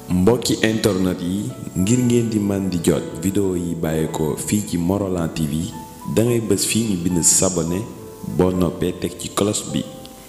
mbokki internet yi ngir ngeen di man di jot vidéo yi bàyyeekoo fii ci Morolan TV dangay bës fii ñu bind sabone boo noppee teg ci cloche bi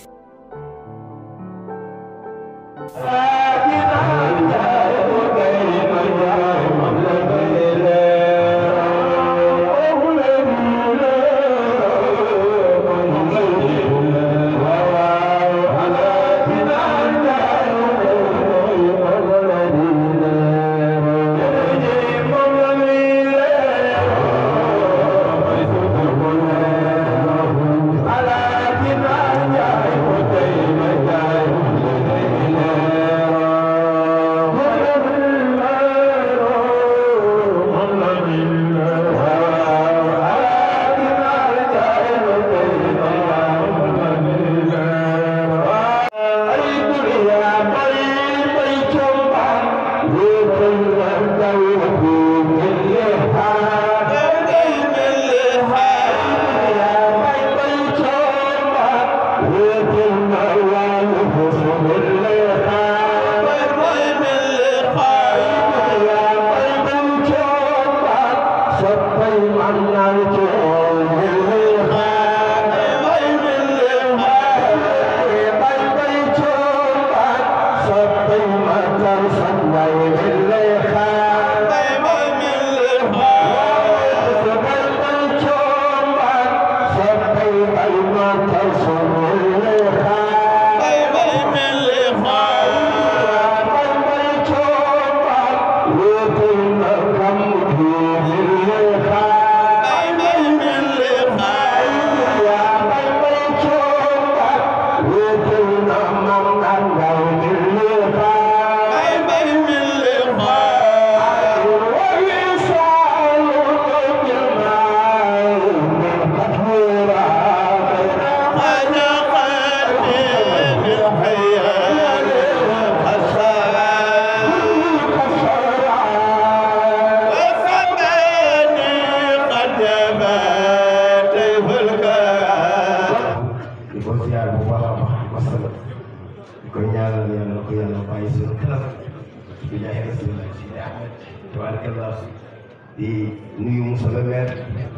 di nuyu monsieur le maire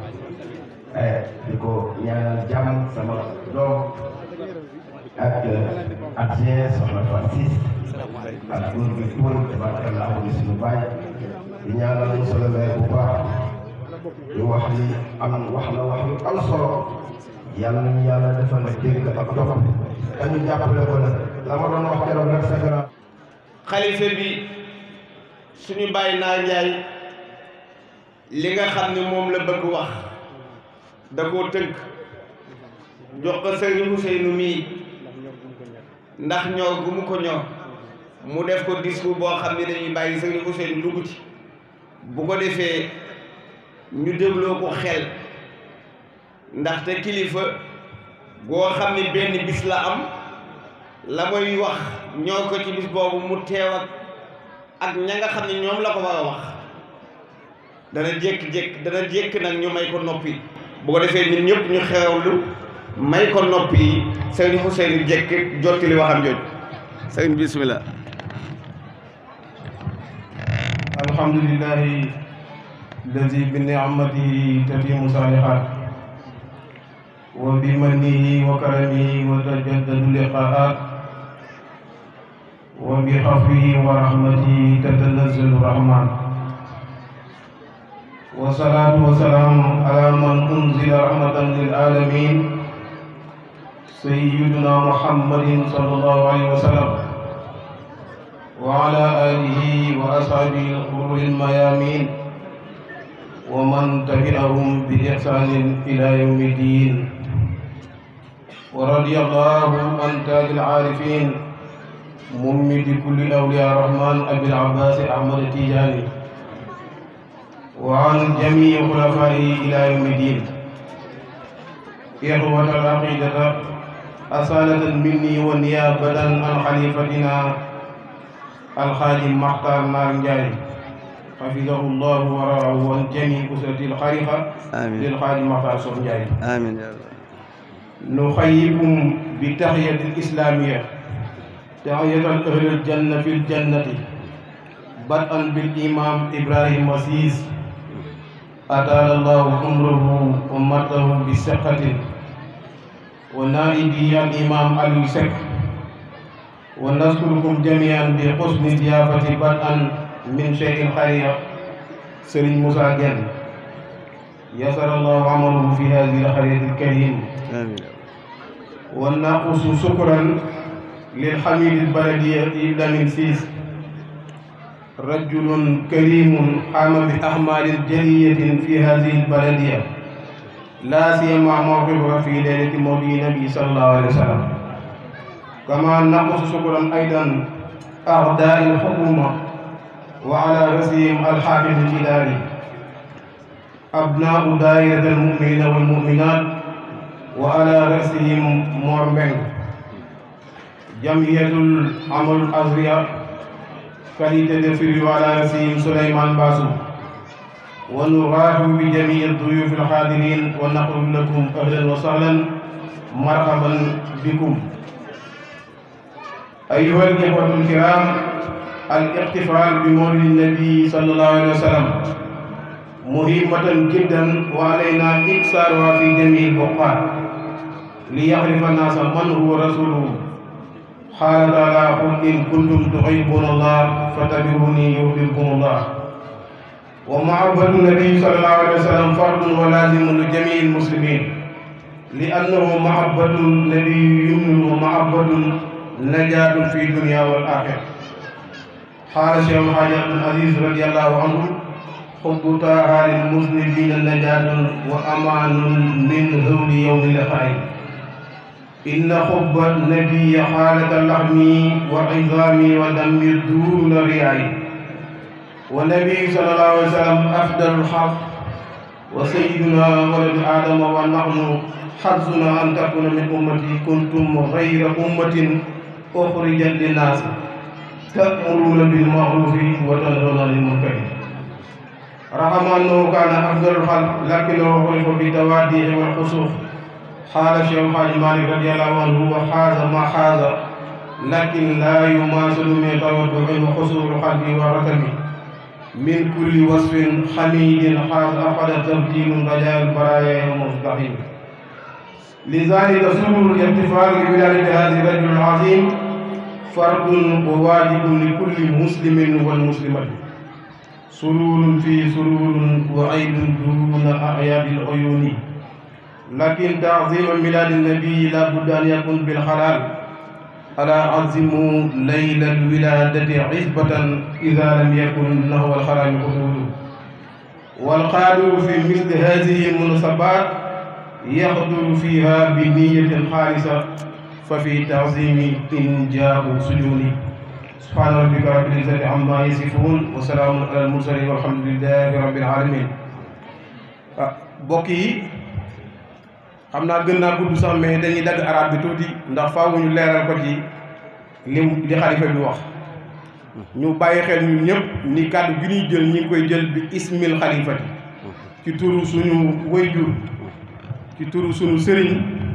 di ko ñaanal jàmm sama doom ak adjoint soxna Fatou Ciss ak góor gi Poul tabaarkalla di suñu baay di ñaanal monsieur le maire bu baax di wax ni am wax na wax yu am solo yàlla nañu yàlla defal dégg ak topp dañu jàppale ko nag la ma doon wax keroog nag sa grand xalifa bi suñu bàyyi naa njaay li nga xam ne moom la bëgg wax da koo tënk jox ko sëriñ Ousseynou mii ndax ñor gu mu ko ñor mu def ko discours boo xam ne dañuy bàyyi sëriñ Ousseynou dugg ci bu ko defee ñu dégloo ko xel ndaxte kilifa goo xam ne benn bis la am la muy wax ñoo ko ci bis boobu mu teew ak ak ña nga xam ne ñoom la ko war a wax dana jékki-jékki dana jékki nag ñu may ko noppi bu ko defee ñun ñëpp ñu xewlu may ko noppi yi sëriñ Ousseynou jékki jotti li waxam jooju sëriñ bismillah alhamdulillahi alladi bi ni'matihi tatimu salihat wa bi mannihi wa karamihi wa tajaddadu liqaat wa bi xafwihi wa rahmatihi tatanazzalu rahman والصلاة والسلام على من أنزل رحمة للعالمين سيدنا محمد صلى الله عليه وسلم وعلى آله وأصحابه الغر الميامين ومن تبعهم بإحسان إلى يوم الدين ورضي الله عن تاج العارفين ممد كل أولياء الرحمن أبي العباس أحمد التيجاني وعن جميع خلفائه إلى يوم الدين إخوة العقيدة أصالة مني ونيابة عن خليفتنا الخادم مختار نار نجاي حفظه الله ورعاه وعن جميع أسرة الخليفة آمين للخادم مختار صوف نجاي آمين يا رب نخيكم بتحية الإسلامية تحية أهل الجنة في الجنة بدءا بالإمام إبراهيم وسيس أطال الله عمره ومته بثقة ونائبي الإمام علي سك ونذكركم جميعا بحسن ضيافة بدءا من شيخ الخير سرين موسى جن يسر الله عمله في هذه القرية الكريم آمين ونقص شكرا للحميد البلدية لمن سيس رجل كريم قام بأعمال جلية في هذه البلدية لا سيما موقفها في ليلة مولد النبي صلى الله عليه وسلم كما نقص شكرا أيضا أعداء الحكومة وعلى رأسهم الحافظ الجلالي أبناء دائرة المؤمنين والمؤمنات وعلى رأسهم مورمن جمعية العمل الأزرياء qualité de firi وعلى رأسهم سليمان باسو ونرحب بجميع الضيوف الحاضرين ونقول لكم أهلا وسهلا مرحبا بكم أيها الإخوة الكرام الاحتفال بمولد النبي صلى الله عليه وسلم مهمة جدا وعلينا إكثارها في جميع الأوقات ليعرف الناس من هو رسوله قال تعالى قل إن كنتم تحبون الله فاتبعوني يحببكم الله ومحبة النبي صلى الله عليه وسلم فرض ولازم لجميع المسلمين لأنه محبة النبي يمن ومحبة نجاة في الدنيا والآخرة قال شيخ الحاج عبد العزيز رضي الله عنه حب طه للمذنبين نجاة وأمان من هول يوم اللقاء إن حب النبي حالة لحمي وعظامي ودمي دون رياي والنبي صلى الله عليه وسلم أفضل الحق وسيدنا ولد آدم ونحن حظنا أن تكون من أمتي كنتم غير أمة أخرجت للناس تأمرون بالمعروف وتنهون عن المنكر رحم أنه كان أفضل الخلق لكنه خلق بالتوادي والخسوف قال الشيخ الحاج مالك رضي الله عنه وحاز ما حاز لكن لا يماثل من تودع وحصول القلب والركب من كل وصف حميد حاز أخذ تبديل رجاء البرايا يوم مستقيم لذلك سرور الاحتفال بولادة هذا الرجل العظيم فرض وواجب لكل مسلم والمسلمة سرور في سرور وعيد دون أعياد العيون لكن تعظيم ميلاد النبي لا بد أن يكون بالحلال ألا عظموا ليل الولادة عزبة إذا لم يكن له الحرام حدود والقادر في مثل هذه المناسبات يحضر فيها بنية خالصة ففي تعظيم إنجاب سجون سبحان ربك رب العزة عما يصفون وسلام على المرسلين والحمد لله رب العالمين بوكي xam naa gën naa gudd sax mais dañuy dagg arab bi tuuti ndax faaw ñu leeral ko ci li li xalifa bi wax ñu bàyyi xel ñun ñëpp ni kàddu gi ñuy jël ñi ngi koy jël bi ismil xalifati ci turu suñu wayjur ci turu suñu sëriñ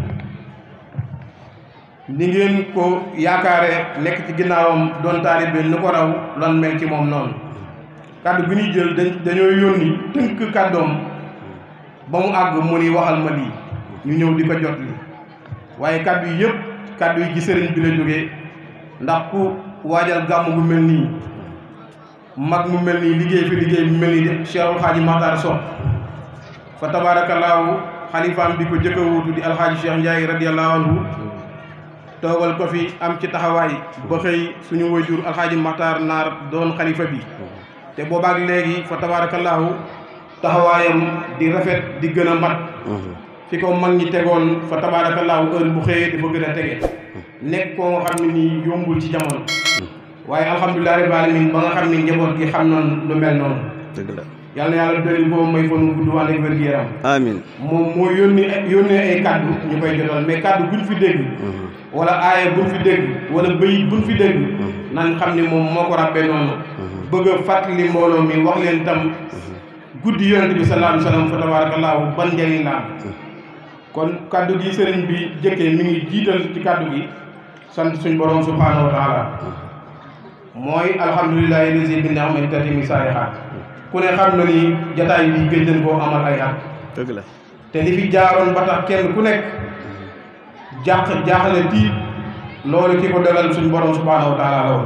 ni ngeen ko yaakaare nekk ci ginnaawam doon taalibe nu ko raw lan mel ci moom noonu kàddu gi ñuy jël dañ dañoo yónni tënk kàddoom ba mu àgg mu ni waxal ma lii ñu ñëw di ko jot li waaye kàddu yi yëpp kàddu yi ci sëriñ bi la jógee ndax ku waajal gàmm gu mel nii mag mu mel nii liggéey fi liggéey bu mel nii de Cheikhul Xaaji Maxtaar Sow fa tabaarakallaahu xalifaam bi ko jëkk a wuutu di alxaaji Cheikh Ndiaye radiyallahu anhu toogal ko fi am ci taxawaay ba xëy suñu wayjur alxaaji Maxtaar Naar doon xalifa bi te boobaak léegi fa tabaarakallaahu taxawaayam di rafet di gën a mat fi ko mag ñi tegoon fa tabaarakallaahu heure bu xëyee dafa gën a tege nekk koo nga xam ne nii yombul ci jamono waaye alhamdulilah rabbil alamin ba nga xam ne njaboot gi xam noonu lu mel noonu dëgg la yàlla na yàlla doyul boobu may fanu gudd wàll ak wér-gu-yaram amiin moom moo yónni yónnee ay kaddu ñu koy jotal mais kaddu buñ fi dégg wala aaya buñ fi dégg wala bëyit buñ fi dégg nan xam ne moom moo ko ràbbee noonu bëgg a fàttali mbooloo mi wax leen tam guddi yonent bi sallallahu alayhi wa sallam fa tabaarakallaahu ban njëriñ la am kon kaddu gi sëriñ bi jëkkee mi ngi jiital ci kaddu gi sant suñ borom subhaanahu wa taala mooy alhamdulilahi lazi bi ni'mati tatimi saalihaat ku ne xam na ni jataay bi gëj nañ koo amal ay at dëgg la te li fi jaaroon ba tax kenn ku nekk jàq jaaxle tiit loolu ki ko dogal suñ borom subhaanahu wa taala la woon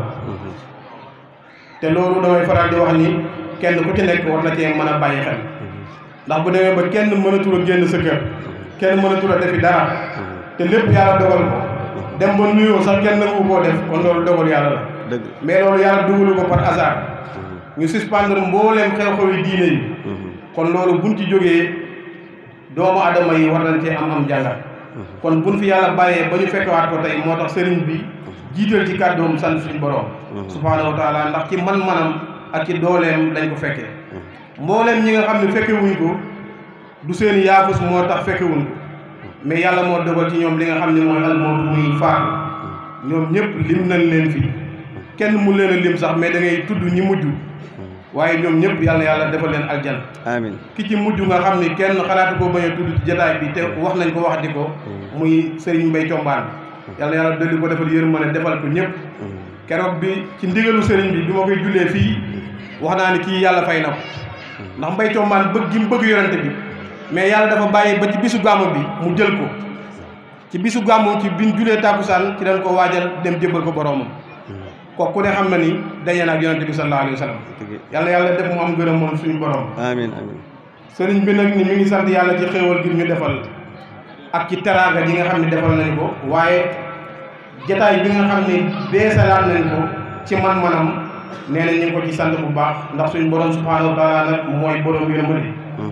te loolu damay faral di wax ni kenn ku ci nekk war na cee mën a bàyyi xel ndax bu demee ba kenn mënatul a génn sa kër kenn mënatul a defi dara te lépp yàlla dogal ko dem ba nuyoo sax kenn nangu koo def kon loolu dogal yàlla la dëgg mais loolu yàlla dugalu ko par hasard ñu suspendre mbooleem xew-xewi diine yi kon loolu buñ ci jógee doomu adama yi war nañ cee am am jàngat kon buñ fi yàlla bàyyee ba ñu fekkewaat ko tey moo tax sëriñ bi jiital ci kàddoom sant suñu borom subhaanahu wa taala ndax ci man-manam ak ci dooleem lañ ko fekkee mbooleem ñi nga xam ne fekke wuñ ko du seen yaafus moo tax fekke wuñ ko mais yàlla moo dogal ci ñoom li nga xam ne mooy almawtu muy faatu ñoom ñëpp lim nañ leen fi kenn mu leen a lim sax mais da ngay tudd ñi mujj waaye ñoom ñëpp yàlla yàlla defal leen aljan amiin ki ci mujj nga xam ni kenn xalaatu ko bañ a tudd ci jataay bi te wax nañ ko wax di ko muy Serigne Mbaye Combaan yàlla yàlla dolli ko defal yërmande defal ko ñëpp keroog bi ci ndigalu Serigne bi bi ma koy jullee fii wax naa ni kii yàlla fay na ko ndax Mbaye Combaan bëgg gi mu bëgg yorante bi mais yàlla dafa bàyyi ba ci bisu gàmmu bi mu jël ko ci bisu gàmmu ci biñ julee tàkkusaan ci dañ ko waajal dem jébbal ko boroomam kooku ku ne xam na ni daje na ak yonante bi sallallahu alayhi wa sallam yàlla yàlla def mu am gërëm moom suñu borom amiin amiin sëriñ bi nag ni mi ngi sant yàlla ci xéewal gi ñu defal ak ci teraanga ji nga xam ne defal nañ ko waaye jataay bi nga xam ne beesalaat nañ ko ci man-manam nee na ñu ngi ko ci sant bu baax ndax suñu borom subhaanahu wa taala nag mooy borom yërmande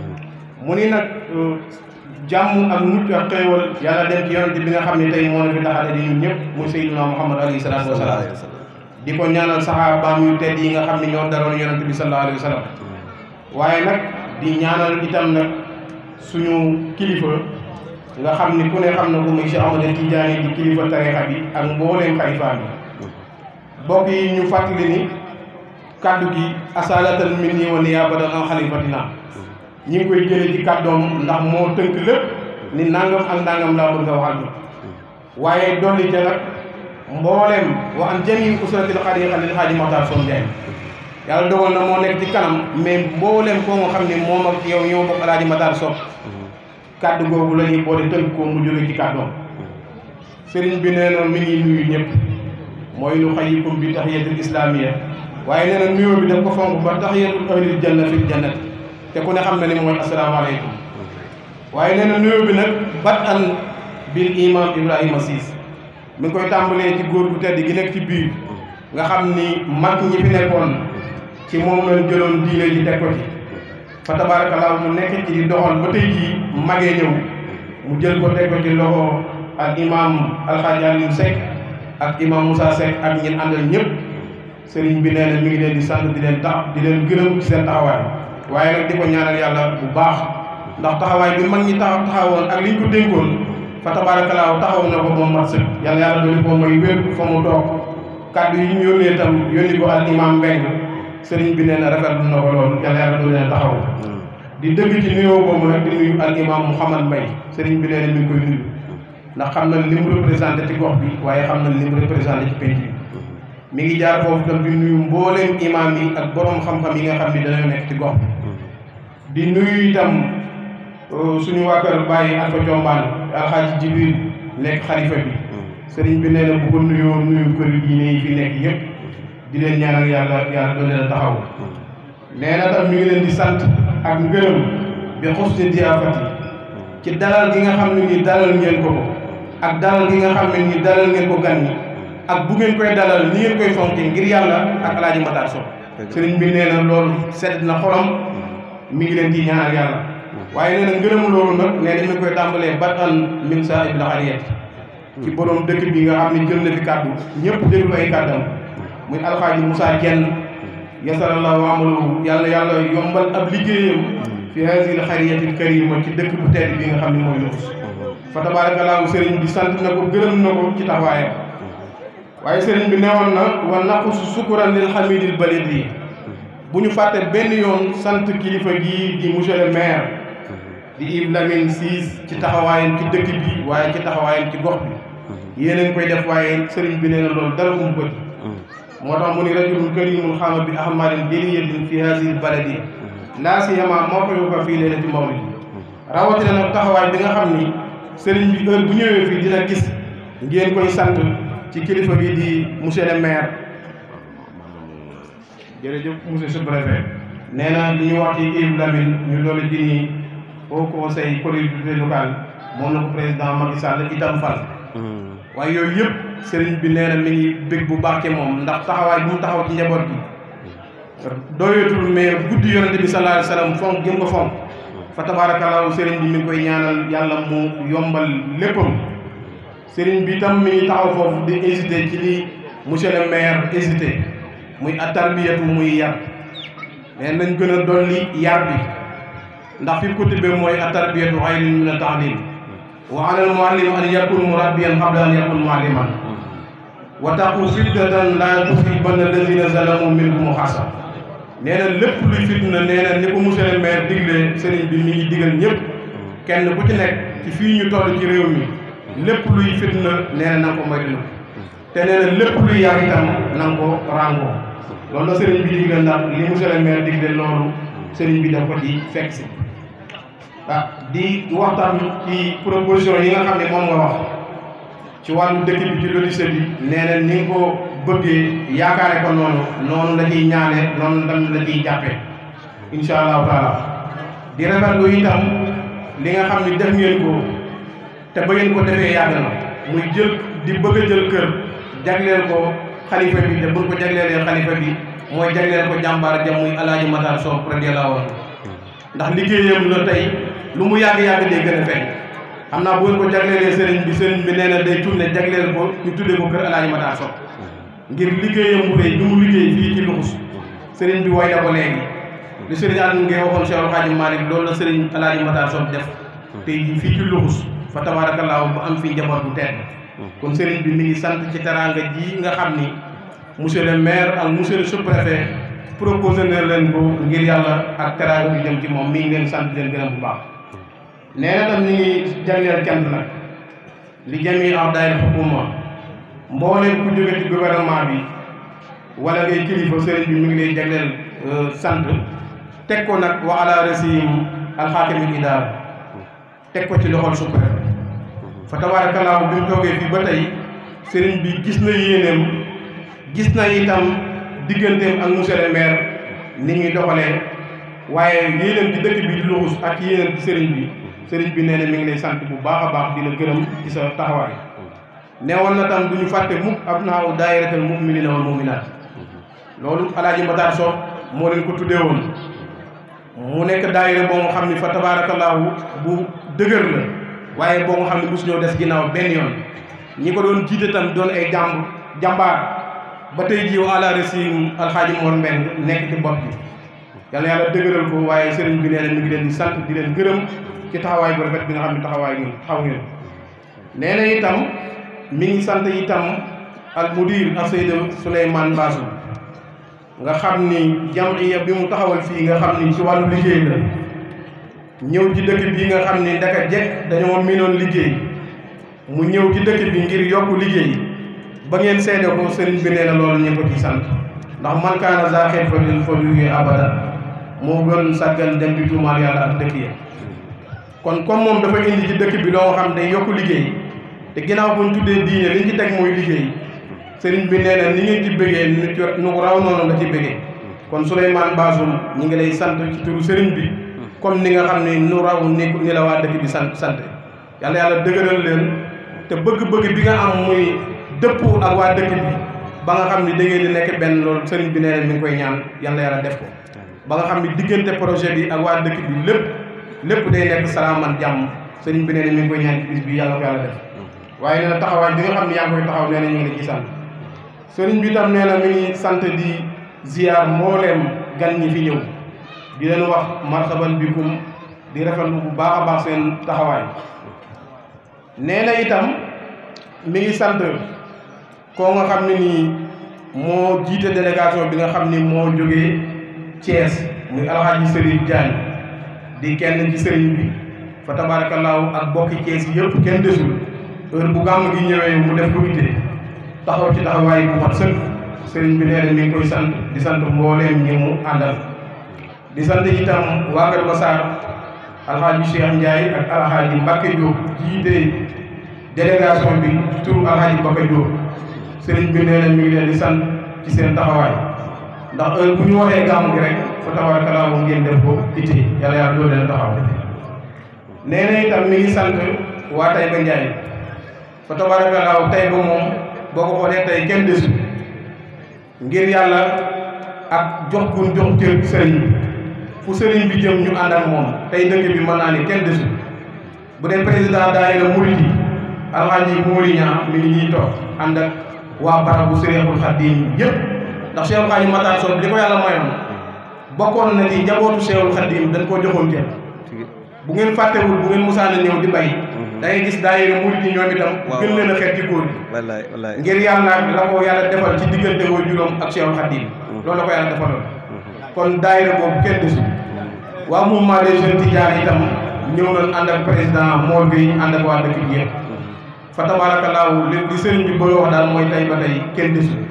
mu ni nag jàmm ak mucc ak xéewal yàlla dem ci yonante bi nga xam ne tey moo na fi taxale di ñun ñëpp muy sayyiduna muhammad alayhi salaatu wasalaam di ko ñaanal saxaabaam yu tedd yi nga xam ne ñoo daroon yonante bi sallallahu alayhi wa sallam waaye nag di ñaanal itam nag suñu kilifa nga xam ni ku ne xam na ko muy Cheikh Ahmad Tidiane di kilifa tarixa bi ak mbooleem xalifa bi bokk yi ñu fàttali ni kaddu gi asalatan minni wa niyaabatan an xalifatina ñi ngi koy jëlee ci kàddoom ndax moo tënk lépp ni nangam ak nangam laa bëgg a waxal ñu waaye dolli ca nag mbooleem wa an jami usratil xariqa lil xaaji Maxtaar Soom Njaay yàlla dogal na moo nekk ci kanam mais mbooleem koo nga xam ne moom ak yow ñoo bokk alaaji Maxtaar Soom kàddu googu la ñuy boole tënk ko mu jóge ci kàddoom sëriñ bi nee na mi ngi nuyu ñëpp mooy nu xayikum bi tahiyatul islamiyya waaye nee na nuyoo bi daf ko fonk ba tahiyatul ahlil janna fil jannat te ku ne xam na ni mooy asalaamaaleykum waaye nee na nuyoo bi nag bat an bil imam Ibrahima Siis mi ngi koy tàmbalee ci góor gu tedd gi nekk ci biir nga xam ni mag ñi fi nekkoon ci moom lañ jëloon diine ji teg ko ci fa tabaarakallaa mu nekk ci di doxal ba tey jii magee ñëw mu jël ko teg ko ci loxo ak imam alxaaji Aliou Seck ak imam Moussa Seck ak ñin àndal ñëpp sëriñ bi nee na mi ngi leen di sant di leen tax di leen gërëm ci seen taxawaay waaye nag di ko ñaanal yàlla bu baax ndax taxawaay bi mag ñi taxaw taxawoon ak liñ ko dénkoon fa tabaarakallaa taxaw na ko moom mat sëkk yàlla yàlla dooli ko mooy wér fa mu toog kàddu yi ñu yónnee tam yónni ko al imam Mbeng sëriñ bi nee na rafetlu na ko loolu yàlla yàlla dooli leen taxaw di dëgg ci nuyoo boobu nag di nuyu al imam Mouhamad Mbay sëriñ bi nee na mi ngi koy nuyu ndax xam na li mu représenté ci gox bi waaye xam na li mu représenté ci penc bi mi ngi jaar foofu tam di nuyu mbooleem imam yi ak borom xam-xam yi nga xam ni dañoo nekk ci gox bi di nuyu itam suñu waa kër bàyyi Alpha Combaan alxaaji Jibril nekk xalifa bi sëriñ bi nee na bu ko nuyoo nuyu kër diine yi fi nekk yëpp di leen ñaanal yàlla yàlla doon leen a taxaw nee na tam mi ngi leen di sant ak ngërëm bi xusni diyaafati ci dalal gi nga xam ne ni dalal ngeen ko ko ak dalal gi nga xam ne ni dalal ngeen ko gan ñi ak bu ngeen koy dalal ni ngeen koy fonke ngir yàlla ak alaaji Matar Sow sëriñ bi nee na loolu sedd na xolam mi ngi leen di ñaanal yàlla waaye nee na ngërëm loolu nag nee na mi ngi koy tàmbalee batan min sa ibla xariyat ci borom dëkk bi nga xam ne jël na fi kàddu ñëpp déglu ay kàddam muy alxaaji Moussa Dieng yasarallahu amalahu yàlla yàlla yombal ab liggéeyam fi hasil xariyatil karima ci dëkk bu tedd bi nga xam ne mooy Loos fa tabarakallahu sëriñ bi sant na ko gërëm na ko ci taxawaayam waaye sëriñ bi newoon na wa naqus sukuran lil xamidil balid yi bu ñu fàtte benn yoon sant kilifa gii di monsieur le maire di Yves Lamine Ciss ci taxawaayam ci dëkk bi waaye ci taxawaayam ci gox bi yéen a ngi koy def waaye sëriñ bi nee na loolu dara um ko ci moo tax mu ni rajulun karimun xaama bi ahmarin jaliyatin fi hadihi baladi laa siyama mawqifuka fii leylati mawlid rawatina nag taxawaay bi nga xam ni sëriñ bi heure bu ñëwee fii dina gis ngeen koy sant ci kilifa gi di monsieur le maire jërëjëf monsieur le préfet nee na li ñu wax ci Yves Lamine ñu loolu ji nii au conseil collectivité locale moom na ko président Macky Sall itam fal waaye yooyu yëpp sëriñ bi nee na mi ngi bég bu baax ci moom ndax taxawaay bu mu taxaw ci njaboot gi doyatul mais guddi yonente bi sallallahu alayhi wasallam fonk gëm ko fonk fa tabaarakallaahu sëriñ bi mi ngi koy ñaanal yàlla mu yombal léppam sëriñ bi tam mi ngi taxaw foofu di hésité ci li monsieur le maire hésité muy atarbiyatu muy yar mais nañ gën a dolli yar bi ndax fi ko tibbee mooy atarbiyatu xayrun min at-ta'lim wa ala al-muallim an yakun murabbiyan qabla an yakun mualliman wa taqu fitnatan la tusibanna allazina zalamu minkum xaasa nee na lépp luy fitna nee na ni ko monsieur le maire digle sëriñ bi mi ngi digal ñëpp kenn ku ci nekk ci fii ñu toll ci réew mi lépp luy fitna nee na na nga ko moytu te nee na lépp luy yar itam na nga ko ràngoo loolu la sëriñ bi digle ndax li monsieur le maire digle loolu sëriñ bi daf ko ci fekk si ah di waxtaan ci proposition yi nga xam ne moom nga wax ci wàllu dëkk bi ci lotissé bi nee na ni nga ko bëggee yaakaare ko noonu noonu la ciy ñaane noonu tam la ciy jàppe insha allahu taala di rafetlu itam li nga xam ni def ngeen ko te ba ngeen ko defee yàgg na muy jël di bëgg a jël kër jagleel ko xalifa bi te buñ ko jagleelee xalifa bi mooy jagleel ko jàmbaar jam muy alaaji Matar Sow radiyallahu anhu ndax liggéeyam la tey lu mu yàgg-yàgg day gën a feeñ xam naa bu ngeen ko jagleelee sëriñ bi sëriñ bi nee na day tourné jagleel ko ñu tuddee ko kër alaaji Matar Sow ngir liggéeyam bu rëy bi mu liggéey fii ci luxus sëriñ bi way na ko léegi li sëriñ Aliou Ngeye waxoon Cheikh Alhaji Malick loolu la sëriñ alaaji Matar Sow def tey jii fii ci luxus fa tabaarakallaahu ba am fii njaboot bu tedd kon sëriñ bi mi ngi sant ci teraanga ji nga xam ni monsieur le maire ak monsieur le sous-préfet proposé na leen ko ngir yàlla ak teraanga bi jëm ci moom mi ngi leen sant leen gërëm bu baax nee na tam ñu ngi jagleel cant nag li jami ak daayira xukuma mbooleem ku jóge ci gouvernement bi wala ngay kilifa sëriñ bi mi ngi lay jagleel sant teg ko nag wa ala rasim alxaakimi idaar teg ko ci loxol sous-préfet fa tabaarakallaahu bi mu toogee fii ba tey sëriñ bi gis na yéeneem gis na itam digganteem ak monsieur le maire ni ñuy doxalee waaye yéeneem ci dëkk bi di luxus ak yéeneem ci sëriñ bi sëriñ bi nee na mi ngi lay sant bu baax a baax di la gërëm ci sa taxawaay neewoon na tam du ñu fàtte mukk ab naaw daayiratal mu'minina wal mu'minaat loolu alaaji Matar Sow moo leen ko tuddee woon mu nekk daayira boo nga xam ni fa tabaarakallaahu bu dëgër la waaye boo nga xam ne mosu ñoo des ginnaaw benn yoon ñi ko doon jiite tam doon ay jàmb jàmbaar ba tey jii ala resim alxaaji Mor Mbeng nekk ci bopp bi yàlla yàlla dëgëral ko waaye sëriñ bi nee na mi ngi leen di sant di leen gërëm ci taxawaay bu rafet bi nga xam ne taxawaay ngeen taxaw ngeen nee na itam mi ngi sant itam al mudir ak Seydou Souleymane Bassou nga xam ni jamiya bi mu taxawal fii nga xam ni ci wàllu liggéey la ñëw ci dëkk bi nga xam ni ndaka jekk dañoo miinoon liggéey mu ñëw ci dëkk bi ngir yokk liggéey ba ngeen seede ko sëriñ bi nee na loolu ñu ko ci sant ndax man kaana za xeet fa din fa liggéey abada moo gën sàggan dem di tuumaal yàlla ak dëkk ya kon comme moom dafa indi ci dëkk bi loo xam day yokk liggéey te ginnaaw bu ñu tuddee diine liñ ci teg mooy liggéey sëriñ bi nee na ni ngeen ci bëggee nu ci nu ko raw noonu la ci bëggee kon Souleymane Bassoum ñi ngi lay sant ci turu sëriñ bi comme ni nga xam ne nu raw ni ni la waa dëkk bi sant sant yàlla yàlla dëgëral leen te bëgg-bëgg bi nga am muy dëpp ak waa dëkk bi ba nga xam ni da ngeen di nekk benn loolu sëriñ bi nee na mi ngi koy ñaan yàlla yàlla def ko ba nga xam ni diggante projet bi ak waa dëkk bi lépp lépp day nekk salaaman jàmm sëriñ bi nee na mi ngi koy ñaan ci bis bi yàlla ko yàlla def waaye nee na taxawaay bi nga xam ne yaa ngi koy taxaw nee na ñu ngi la ciy sant sëriñ bi tam nee na mi ngi sant di ziar mbooleem gan ñi fi ñëw di leen wax marhaban bikum di rafetlu bu baax a baax seen taxawaay nee na itam mi ngi sant koo nga xam ne nii moo jiite délégation bi nga xam ni moo jógee Thiès muy alxaaji Serigne Diagne di kenn ci sëriñ bi fa tabaarakallaahu ak bokki Thiès yëpp kenn desul heure bu gàmm gi ñëwee mu def ko ittee taxaw ci taxawaay bu mat sëkk sëriñ bi nee na mi ngi koy sant di sant mbooleem ñi mu àndal di sant itam waa Kër Massar alxaaji Cheikh Ndiaye ak alxaaji Mbacke Diop jiite délégation bi ci turu alxaaji Mbacke Diop sëriñ bi nee na mi ngi leen di sant ci seen taxawaay ndax heure bu ñu waxee gàmm gi rek fa tabaarakalaahu ngeen def ko itte yàlla yàlla doo leen taxaw nee na itam mi ngi sant waa Taïba Ndiaye fa tabaarakalaahu Taïba moom boo ko xoolee tey kenn desul ngir yàlla ak jox gun jox cër sëriñ bi fu sëriñ bi jëm ñu ànd ak moom tey dëkk bi mën naa ni kenn desul bu dee président daayira murid yi alxaaji Mouri Ñaa mi ngi ñuy toog ànd ak waa barabu Sëriñul Xaddiim yëpp ndax Cheikh Xaaji Matar Sow li ko yàlla mayoon bokkoon na ci njabootu Cheikhul Xaddiim dañ koo joxoon kenn bu ngeen fàttewul bu ngeen musaana ñëw di bay da ngay gis daayira murid yi ñoom itam gën leen a xeet ci góor gi wallaay wallaay ngir yàlla la ko yàlla defal ci diggante woo juróom ak Cheikhul Xaddiim loolu la ko yàlla defaloon kon daayira boobu kenn desul waa mouvement des jeunes Tidiane itam ñëw nañ ànd ak président Mor Gueye ànd ak waa dëkk bi yëpp fa tabaarakallaahu li li sëriñ bi bëgg a wax daal mooy tey ba tey kenn desul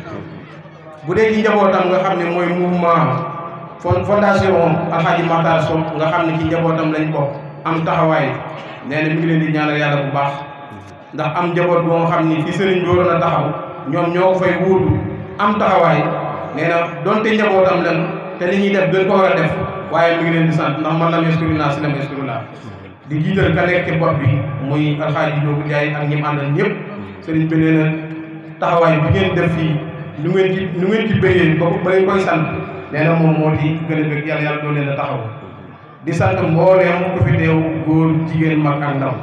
bu dee ci njabootam nga xam ne mooy mouvement fon fondation Alxaaji Matar Sow nga xam ne ci njabootam lañ bokk am taxawaay nee na mi ngi leen di ñaanal yàlla bu baax ndax am njaboot boo nga xam ni fi sëriñ bi waroon a taxaw ñoom ñoo ko fay wuutu am taxawaay nee na donte njabootam lan te li ñuy def gën ko war a def waaye mi ngi leen di sant ndax man lam yaskuru naa si lam yaskuru laa di jiital ka nekk ci bopp bi muy alxaaji Ndiogu Ndiaye ak ñi mu àndal ñëpp sëriñ bi nee na taxawaay bi ngeen def fii nu ngeen ci nu ngeen ci bëggee ba ba leen koy sant nee na moom moo di gën a bëgg yàlla yàlla doo leen a taxaw di sant mbooleem ku fi teew góor jigéen mag ak ndaw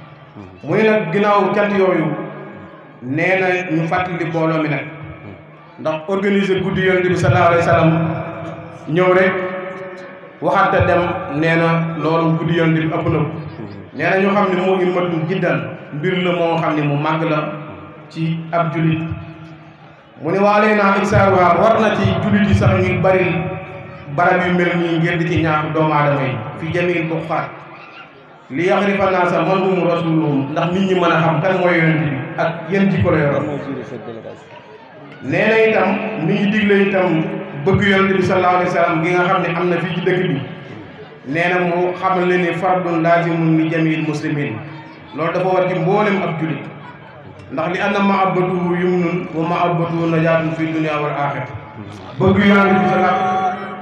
mu ne nag ginnaaw cant yooyu nee na ñu fàttali mbooloo mi nag ndax organiser guddi yonent bi sallallahu alayhi wa sallam ñëw rek waxante dem nee na loolu guddi yonent bi ëpp na ko nee na ñu xam ne moo ngi matum jiddan mbir la moo xam ne mu màgg la ci ab julit mu ne waalee naa ixsaar war na ci julit yi sax ñu bari barab yu mel nii ngir di ci ñaax doomu aadama yi fi jamil bu xaat li yaxrifa naa sa man humu rasuluhum ndax nit ñi mën a xam kan mooy yonent bi ak yéen jikko la yoroon nee na itam mi ngi digle itam bëgg yonent bi sallallahu alayhi wa sallam gi nga xam ne am na fii ci dëkk bi nee na mu xamal leen ni fardun laazimun li jamil muslimin loolu dafa war ci mboolem ab julit ndax li anna mahabbatuhu yumnun wa mahabbatuhu najaatun fi dunia wal axira bëgg yonent bi sallallahu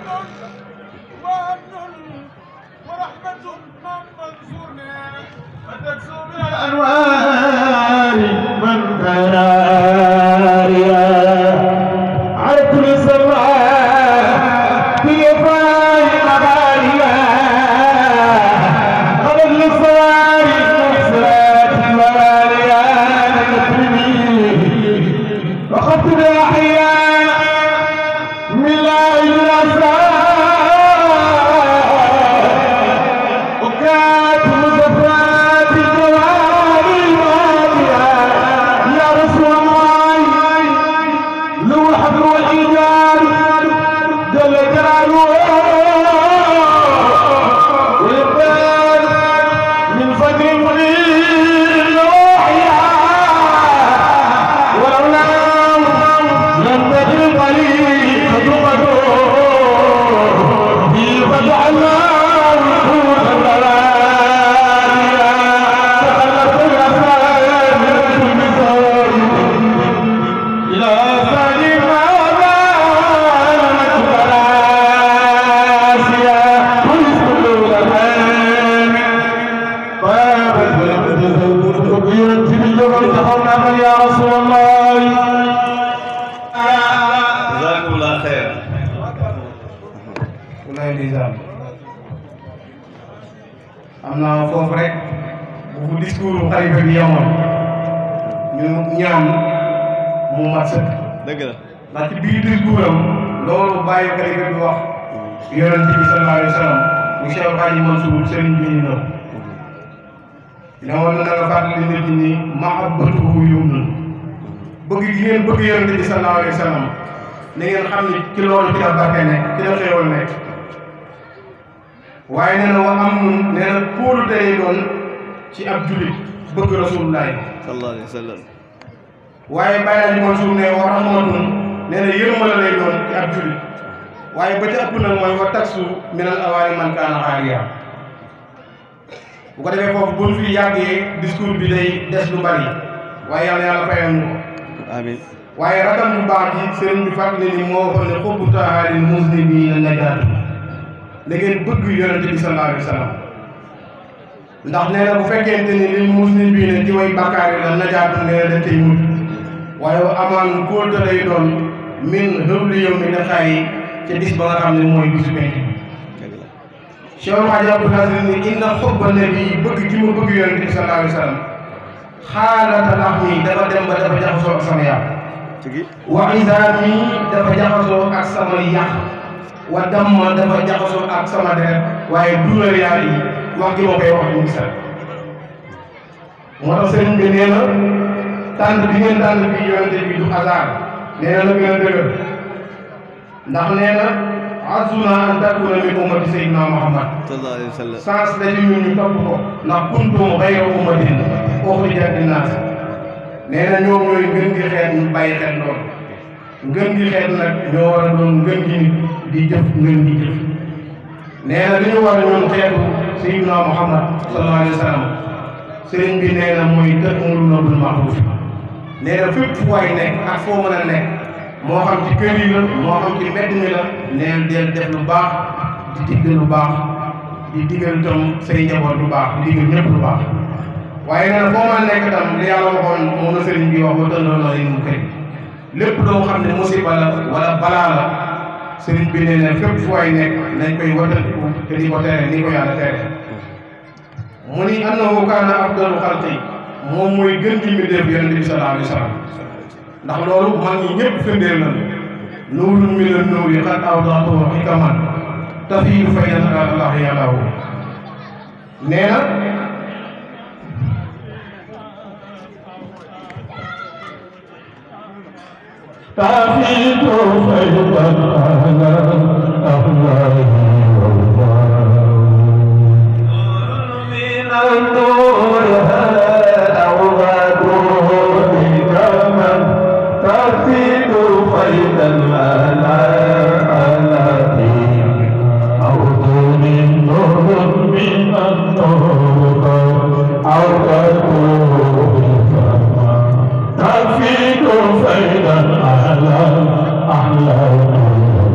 الأنوار من براريا على كل سماء في فاي مغاريا على النصار نصرات المغاريا وخطب الأحياء من لا ينسى وكاتب زفات الجواري الواضية يا رسول الله لو الحبل والإيجار جل جلاله ويقبل من فجر منير الوحيا ولولاه لم تجد الطريق قدومه به فجعلناه نور البلايا تخلف الأسرار من كل زور إلى ثاني ما بانت براسيا ويسكن الأمان طابت ولم تزول كبيرا في الجبل تخونا يا رسول الله jazakumullah xeer walaay ndeysaan am naa foofu rek bu fu discours xalifa bi yemoon ñu ñaan mu mat sëkk dëgg la ndax ci biir discours am loolu bàyyi xalifa bi wax yonent bi sallallahu alayhi wa sallam mu Cheikh Hadji Mansour sëriñ bi ñu ñëw ne woon na nga fàttali nit ñi ni mahabbatuhu yumnun bëgg gi ngeen bëgg yonent bi sallallahu alayhi wa sallam na ngeen xam ni ci loolu ci la barke nekk ci la xéewal nekk waaye nee na wa am nun nee na kóolu tey doon ci ab julit bëgg rasulullahi sallallahu alayhi wa sallam waaye bàyyi lañ Mansour ne wa rahmatun nee na yërmale lay doon ci ab jullit waaye ba ca ëpp nag mooy wa taksu minal awaani man kaana xaariya bu ko defee foofu buñ fi yàggee discours bi day des lu bari waaye yàlla yàlla fayal ñu ko amiin waaye rakam bu baax ji sëriñ bi fàttali ni moo waxoon ne xubbu tahaaril muslimiina najaatu da ngeen bëgg yonente bi sallallahu alayhi wa sallam ndax nee na bu fekkente ni lil muslimiina ci way bàkkaar yi la najaatu nee na dañ tey mujj waaye amaan kóolte lay doon min hëbli yow mi daxaay ca bis ba nga xam ne mooy bisu penc bi Cheikh Hadji Abdou Aziz ni inna xubba nabi bëgg gi ma bëgg yonente bi sallallahu alayhi wa sallam xaalata lax mi dafa dem ba dafa jaxasoo ak sama yàq wa isaami dafa jaxasoo ak sama yàq wa damma dafa jaxasoo ak sama deret waaye duulal yaar yi wax gi ma koy wax ñu gisal moo tax sëriñ bi nee na tànn bi ngeen tànn bi yonente bi du hasard nee na la gën a dëgër ndax nee na azuna an takuna min ummati sayyidina muhammad sallallahu alayhi wa sallam sens la ci ñun ñu topp ko ndax kuntum xayra ummatin uxrijat linnaas nee na ñoom ñooy ngën gi xeet ñu bàyyi xeet loolu ngën gi xeet nag ñoo war a doon ngën gi nit di jëf ngën gi jëf nee na li ñu war a ñun xeetu sayyidina muhammad sallallahu alayhi wa sallam sëriñ bi nee na mooy ta'muruna bil ma'ruf nee na fépp fu waay nekk ak foo mën a nekk moo xam ci kër yi la moo xam ci mbedd mi la neel del def lu baax di diggal lu baax di diggal itam say njaboot lu baax di diggal ñëpp lu baax waaye nee na foo mën a nekk itam li yàlla waxoon moom la sëriñ bi wax ba tëndoon na mu kër lépp loo xam ne musiba la wala balaa la sëriñ bi nee na fépp fu waay nekk nañ koy watandiku te di ko tere ni ko yàlla tere mu ni annahu kaana afdalu xalqi moom mooy gën gi mbindéef yonente bi sallallahu alayhi wa sallam ndax loolu mag ñi ñëpp firndeel nañu nuurun mina nuuri qad awdaatuhu xikaman tafiidu faydan ala allah yàllaahu nee na تعفيت فيضا على أخلاقي من النور أوغاده كمن تفيد فيضا على آلاتي أرض من نور من النور أوغاده تفيد فيضا على أحلام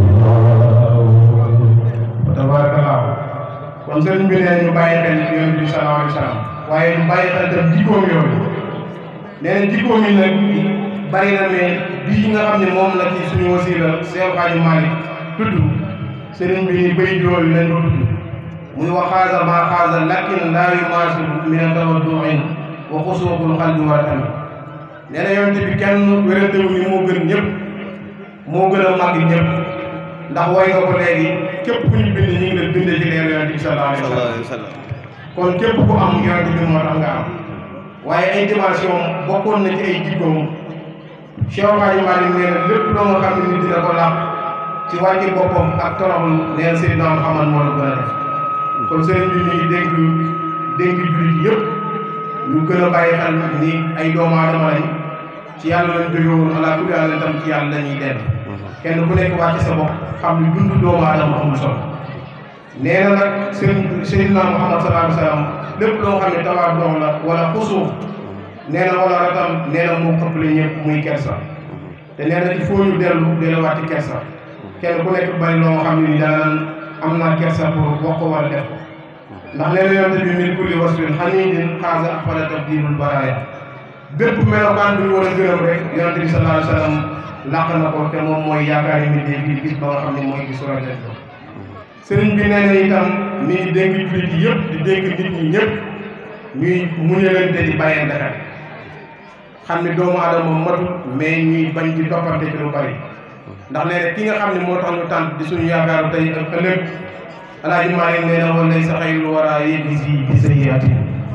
tabarakallah kon sëriñ bi nee ñu bàyyi xel ci yonent bi sallallahu alayhi wa sallam waaye ñu bàyyi xel tam jikkoom yooyu nee na jikkoom yi nag bari na mais bii nga xam ne moom la ci suñu wasila Seex Xaaji Maalik tudd sëriñ bi ni bay jooyu lañ ko tudd muy wa xaasa maa xaasa lakin laa yumaasilu min tawadduin wa xusuuqul xalbi wa tamit nee na yonent bi kenn wérantewu ni moo gën ñëpp moo gën a màgg ñëpp ndax woy nga ko léegi képp ku ñu bind ñu ngi la bindee ci leer yonent bi sallallahu alayhi wa sallallahu sallam alayhi wa sallam kon képp ku am yonent bi moo tax nga am waaye ay dimension bokkoon na ci ay jikkoom Cheikh Hadji Malick nee na lépp loo nga xam ne nit dina ko làq ci wàcce boppam ak toroxlu nee na Seydina Muhammad moo la gën a def kon sëriñ bi ñu ngi dénk dénk jullit yëpp ñu gën a bàyyi xel ni ay doomu aadama lañ ci yàlla lañ jóge woon ala kulli yàlla tam ci yàlla lañuy dem kenn ku nekk wàcc sa bopp xam ni dund doomu aadama amul solo nee na nag sëriñ Seydina Muhammad sallallahu alayhi wa sallam lépp loo xam ne tawaar dox la wala xusuuf nee na wala ratam nee na moo ëppale ñëpp muy kersa te nee na il faut ñu dellu delluwaat ci kersa kenn ku nekk bari loo xam ne ni daan am naa kersa pour wax ko wala def ko ndax nee na yonte bi min kulli wasfin xaniidin xaasa afala tabdilul baraaya bépp melokaan bu ñu war a gërëm rek yonente bi sallallahu alayhi wa sallam làq na ko te moom mooy yaakaar yi nit ñi gis ba nga xam ne mooy gis rafet ko sëriñ bi nee na itam mi ngi dénk jullit yi yëpp di dénk nit ñi ñëpp ñuy muñalante di bàyyante xel xam ne doomu aadama matul mais ñuy bañ di toppante ci lu bari ndax nee na ki nga xam ne moo tax ñu tànn di suñu yaakaaru tey ak ëllëg alaaji Maalik nee na walay sa xayru wara yéegi si bi sayyiati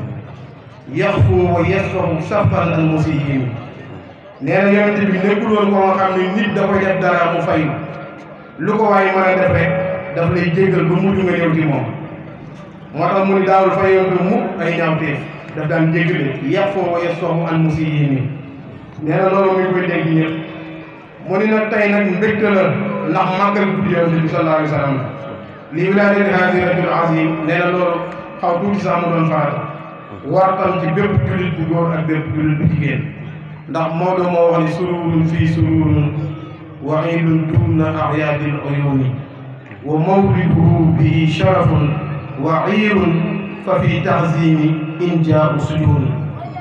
yaxfu wa yasfahu safan al musiyyin nee na yonente bi nekkul woon ko nga xam ne nit da koy def dara mu fayu lu ko waaye mën a def rek daf lay jéggal ba mujj nga ñëw ci moom moo tax mu ni daawul fayoonte mukk ay ñaawteef daf daan jéggale yaxfu wa yasfahu al musiyyin nee na loolu mi ngi koy dégg ñëpp mu ni nag tey nag mbégte la ndax màggal guddi yonent bi sallallahu alayhi wa sallam li wilaadati haadi rajul azim nee na loolu xaw tuuti sax mu doon farata war tam ci bépp jullit bu góor ak bépp jullit bu jigéen ndax Maodo moo wax ni sururun fii sururun wa iidun duuna axyaadil uyuuni wa mawliduhu bihi sharafun wa iirun fa fi taxzimi in jaau sujuni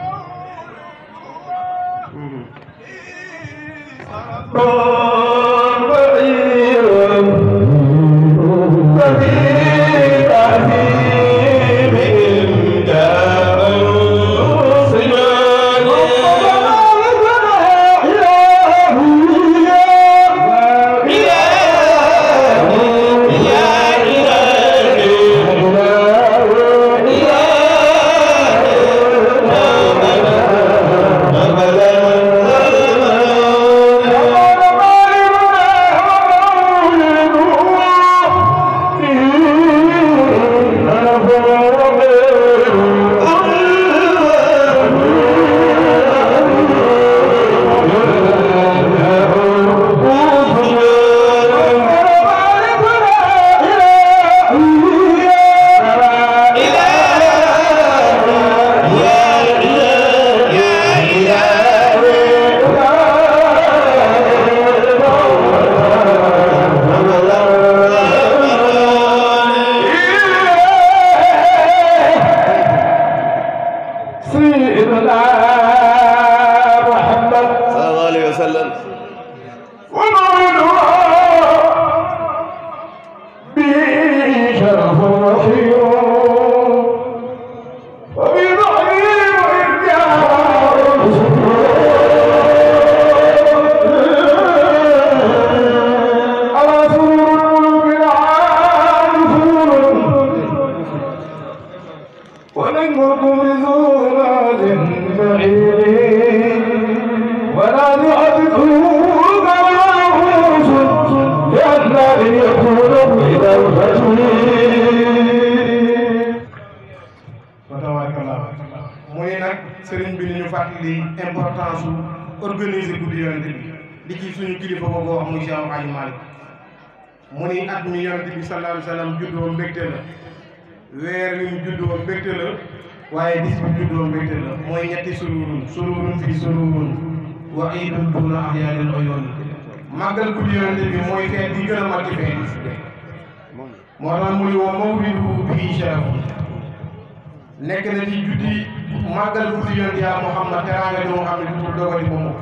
sallallahu alayhi wa sallam ونجمكم بزولات بعيد ولا نعبده كمعروف لأن أن يكون إلى الفجر wa tabarakallah mu ni nag sëriñ bi ni ñu fàttali importance su organiser guddi yonent bi di ci suñu kilifa boobu wax muy Cheikh Hadji Malick mu ni at mi yonent bi sallallahu alayhi wa sallam juddoo mbégte la weer wi mu juddoo mbégte la waaye bis bi juddoo mbégte la mooy ñetti sururun sururun fii sururun wa iidun duuna axyaanil uyuuni màggal guddi yonent bi mooy feet bi gën a mag ci feet moo tax mu ni wa mawlidu bii sharafun nekk na ci juddi màggal guddi yonent yaa Muhammad teraanga di moo xam ne du dogati ba mu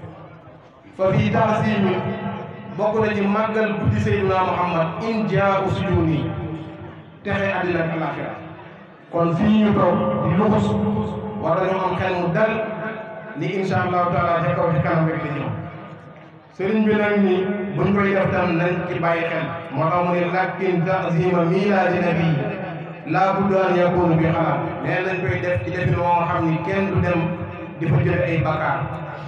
fa fii taasimi bokk na ci màggal guddi Seydina Muhammad in jaa usujuni texe àddina ak alaxira kon fii ñu toog di luxus war nañoo am xel mu dal ni insha allahu taala ca kaw ci kanam rek la ñëw sëriñ bi nag ni buñ koy def tam nañ ci bàyyi xel moo tax mu ne lakin taazima milaadi nabi laa budda an yakunu bi xalaat nee nañ koy def ci defin moo nga xam ni kenn du dem di fa jële ay bakkaar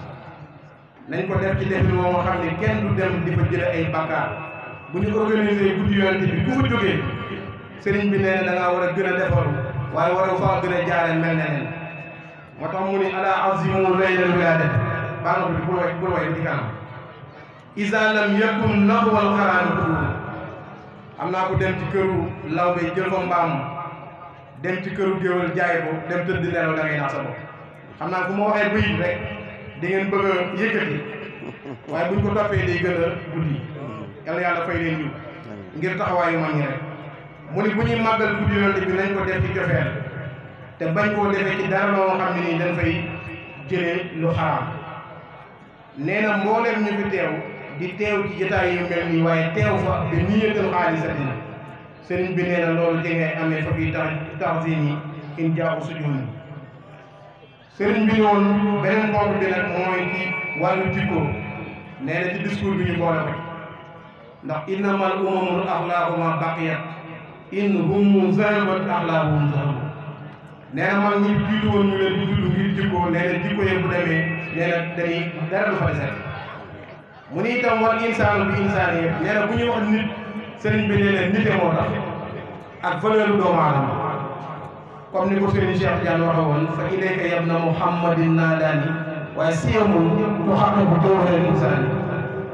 nañ ko def ci defin moo nga xam ni kenn du dem di fa jële ay bakkaar bu ñu organisé guddi yonent bi ku fa jógee sëriñ bi nee na da ngaa war a gën a defaru waaye war a faa gën a jaare mel ne nen moo tax mu ni ala azimu laylal wilaadat baa nga bi bul way bul way ci kanam isa lam yakun naxwal xaraani kuuru am naa ko dem ci këru lawbe jël fa mbaam dem ci këru géwél jaay ko dem tëdd nelaw da ngay nax sa bopp xam naa fu ma waxee bëyit rek di ngeen bëgg a yëkkati waaye buñ ko toppee day gën a guddi yàlla yàlla fay leen yiw ngir taxawaayu mag ñi rek mu ni bu ñuy màggal guddi yonent bi nañ ko def ci cofeel te bañ koo defee ci dara loo xam ne nii dañ fay jëlee lu xaraam nee na mbooleem ñu fi teew di teew ci jotaay yu mel nii waaye teew fa bi niyatul xaalisatin sëriñ bi nee na loolu ci ngay amee fa fii tax taxsin yi in jaaxu sujun sëriñ bi woon beneen ponk bi nag mooy ci wàllu jikko nee na ci discours bi ñu boole ko ndax innamal umamul axlaaqu ma baqiyat in hum zahabat axlaaquhum zahabu nee na mag ñi jiitu woon ñu leen di tudd ngir jikko nee na jikko yëpp bu demee nee na dañuy dara du fa desati mu ni itam wal insaanu bi insaani yëpp nee na bu ñuy wax nit sëriñ bi nee na nite moo tax ak valeur doomu aadama comme ni ko sëriñ Cheikh Diagne waxe woon fa ilayka yabna muhammadin naadaani waaye siyamul mu xam ne bu jawharil insaani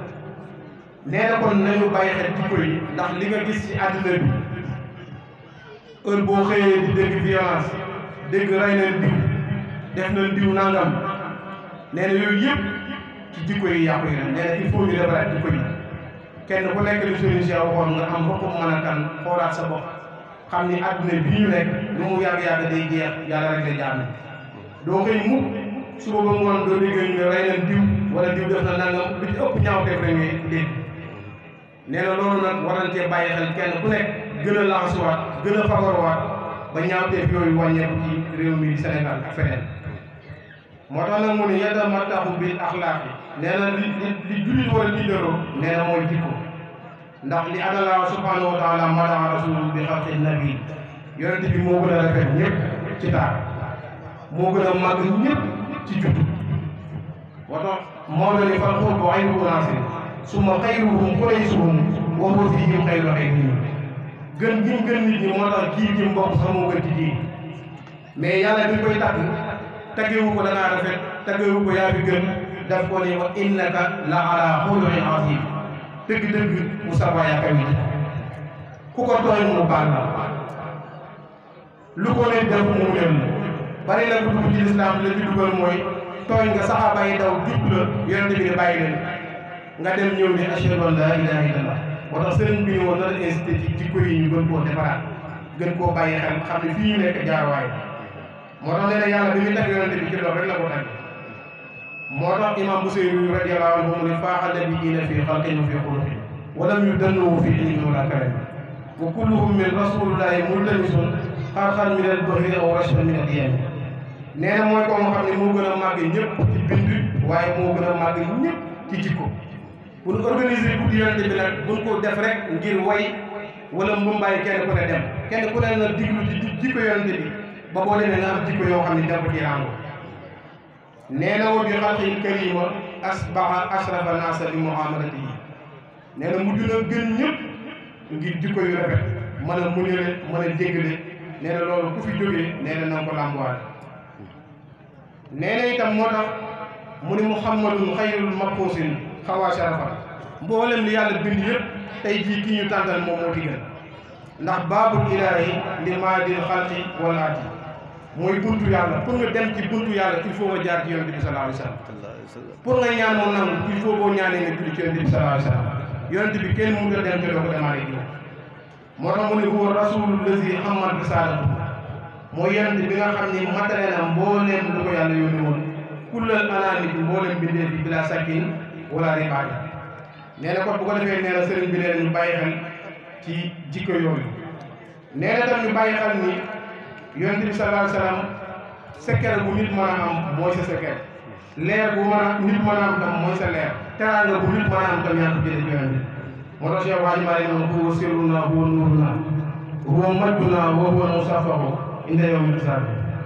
nee na kon nañu bàyyi xel jikko yi ndax li nga gis ci àddina bi heure boo xëyee di dégg violence dégg rey nañ diw def nañ diw nangam nee na yooyu yëpp ci jikko yi yàqu yi la nee na il faut ñu defaraat jikko yi kenn ku nekk li Serigne Cheikh waxoon nga am boppam mën a kan xoolaat sa bopp xam ni àdduna bii ñu nekk lu mu yàgg-yàgg day jeex yàlla rek lay jaam doo xëy mukk suba ba ngoon doo dégg ñu ne rey nañ diw wala diw def na nangam lu ci ëpp ñaaw def rek ngay dégg nee na loolu nag war nañ cee bàyyi xel kenn ku nekk gën a laxasuwaat gën a fagaruwaat ba ñaawteef yooyu wàññeeku ci réew mi Sénégal ak feneen moo tax nag mu ne yadda ma taxu bil axlaaq yi nee na li li li jullit war a tiitaroo nee na mooy jikko ndax li adala subhanahu wa taala madaa rasul bi xalqi nabi yonente bi moo gën a rafet ñëpp ci taar moo gën a màgg ñëpp ci juddu moo tax moo la ni fal xurbu aynu unaasin summa xayruhum quraysuhum wa huwa fihim xayru xayrihim gën gi mu gën nit ñi moo tax kii gi mbokk sax moo gën ci ji mais yàlla bi koy tagg taggewu ko da ngaa rafet taggewu ko yaa fi gën daf ko ni wa innaka la ala xuluqin azim dëgg-dëgg Moustapha yaa kaw yi ku ko tooñ mu baal la lu ko ne def mu mel bari na ku dugg ci lislaam la ci dugal mooy tooñ nga saxaaba yi daw jub la yonente bi ne bàyyi leen nga dem ñëw ni ashhadu an la ilaha illallah moo tax sëriñ bi ñu woon na la incité ci jikko yi ñu gën koo defaraat gën koo bàyyi xel xam ne fii ñu nekk jaarwaay moo tax nee na yàlla bi muy tagg yonente bi ci loolu rek la ko tagg moo tax imam Buseyri radiyallahu anhu mu ne faaxa nabiyyiina fii xalqin wa fii xuluqin walam yudannuhu fii ilmin wala karam wa kulluhum min rasulillahi multamisun xarxan min al bahri aw rashfan min al yami nee na mooy ko nga xam ne moo gën a màgg ñëpp ci bind waaye moo gën a màgg ñëpp ci jikko bu ñu organiser guddi yonente bi nag buñ ko def rek ngir way wala mbumbaay kenn ku ne dem kenn ku ne na diglu ci jikko yonente bi ba boo demee nga am jikko yoo xam ne dafa ci rango nee na wa bi xalqil karima asbaha ashrafa naasa bi muamalati yi nee na mujj na gën ñëpp ngir jikko yu rafet mën a muñale mën a jéggale nee na loolu ku fi jógee nee na na ko làmbuwaale nee na itam moo tax mu ni muhammadun xayrul maquusin xawaa sharafa mboolem li yàlla bind yëpp tey jii ki ñu tàntal moom moo ci gën ndax baabul ilaahi li maadil xalqi wal aati mooy buntu yàlla pour nga dem ci buntu yàlla il faut nga jaar ci yonent bi sallallahu alayhi wa sallam pour nga ñaan moom nangu il faut boo ñaanee nga julli ci yonent bi sallallahu alayhi wa sallam yonent bi kenn mënut a dem te doo ko demaale ji moo tax mu ne huwa rasulul lazi xammat risalatu mooy yonent bi nga xam ni matale na mbooleem lu ko yàlla yónni woon kullal anaami bi mbooleem bindee fi bila sakkin wala ribaati nee na kon bu ko defee nee na sëriñ bi nee na ñu bàyyi xel ci jikko yooyu nee na tam ñu bàyyi xel ni yonent bi sallallahu alayhi wa sallam secret bu nit mën a am mooy sa secret leer bu mën a nit mën a am tam mooy sa leer teraanga bu nit mën a am tam yaa ko jëlee ci yonent bi moo tax Cheikh Hadji Malick noonu huwa sirruna huwa nuuruna huwa majduna wa huwa musafahu inda yawmi hisaab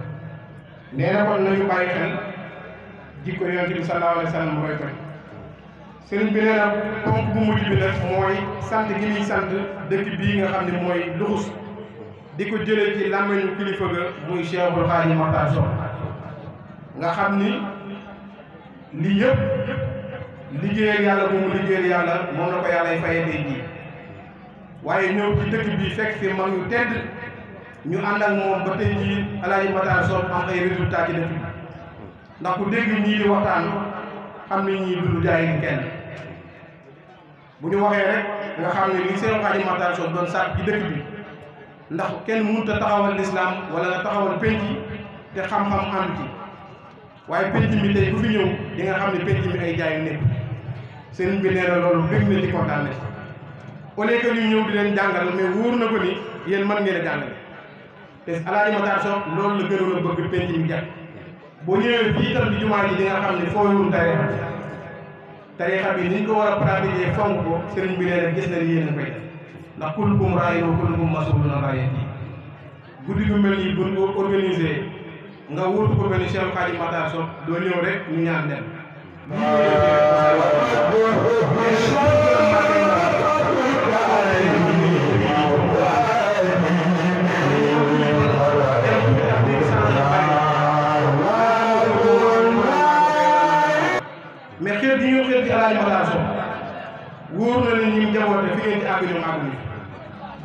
nee na kon nañu bàyyi xel jikko yonent bi sallallahu alayhi wa sallam mu roy ko sëriñ bi nee na ponk bu mujj bi nag mooy sant gi muy sant dëkk bii nga xam ne mooy luxus di ko jëlee ci làmmiñu kilifa ga muy Cheikhul Xaadim Maxtaar Sow nga xam ni lii yëpp liggéeyal yàlla bu mu liggéeyal yàlla moom la ko yàlla fayee tey jii waaye ñëw ci dëkk bi fekk fi mag ñu tedd ñu ànd ak moom ba tey jii Alaaji Maxtaar Sow am ay résultats ci dëkk bi ndax ku dégg ñii di waxtaan xam ni ñii dund jaay ni kenn bu ñu waxee rek nga xam ne li Cheikhul Xaadim Maxtaar Sow doon sàkk ci dëkk bi ndax kenn mënut a taxawal lislaam wala nga taxawal penc te xam-xam ànd ci waaye penc mi tey ku fi ñëw di nga xam ne penc mi ay jaayu nekk sëriñ bi nee na loolu bëgg na ci kontaan na ci au lieu que ñu ñëw di leen jàngal mais wóor na ko ni yéen mën ngeen a jàngale te Alaaji Matar Sow loolu la gënoon a bëgg penc mi jàpp boo ñëwee fii itam di jumaa ji di nga xam ne fooyul tarixa tarixa bi ni ñu ko war a pratiquer fonk ko sëriñ bi nee na gis na ni yéen a koy def ndax kullukum raa'in wa kullukum mas'uulun an ra'iyyatihi guddi gu mel nii buñ ko organisé nga wuutu ko mel ni Cheikh Khadim Matar Sow doo ñëw rek ñu ñaan dem. mais xeet yi ñu xeet ci Alaaji Matar Sow wóor na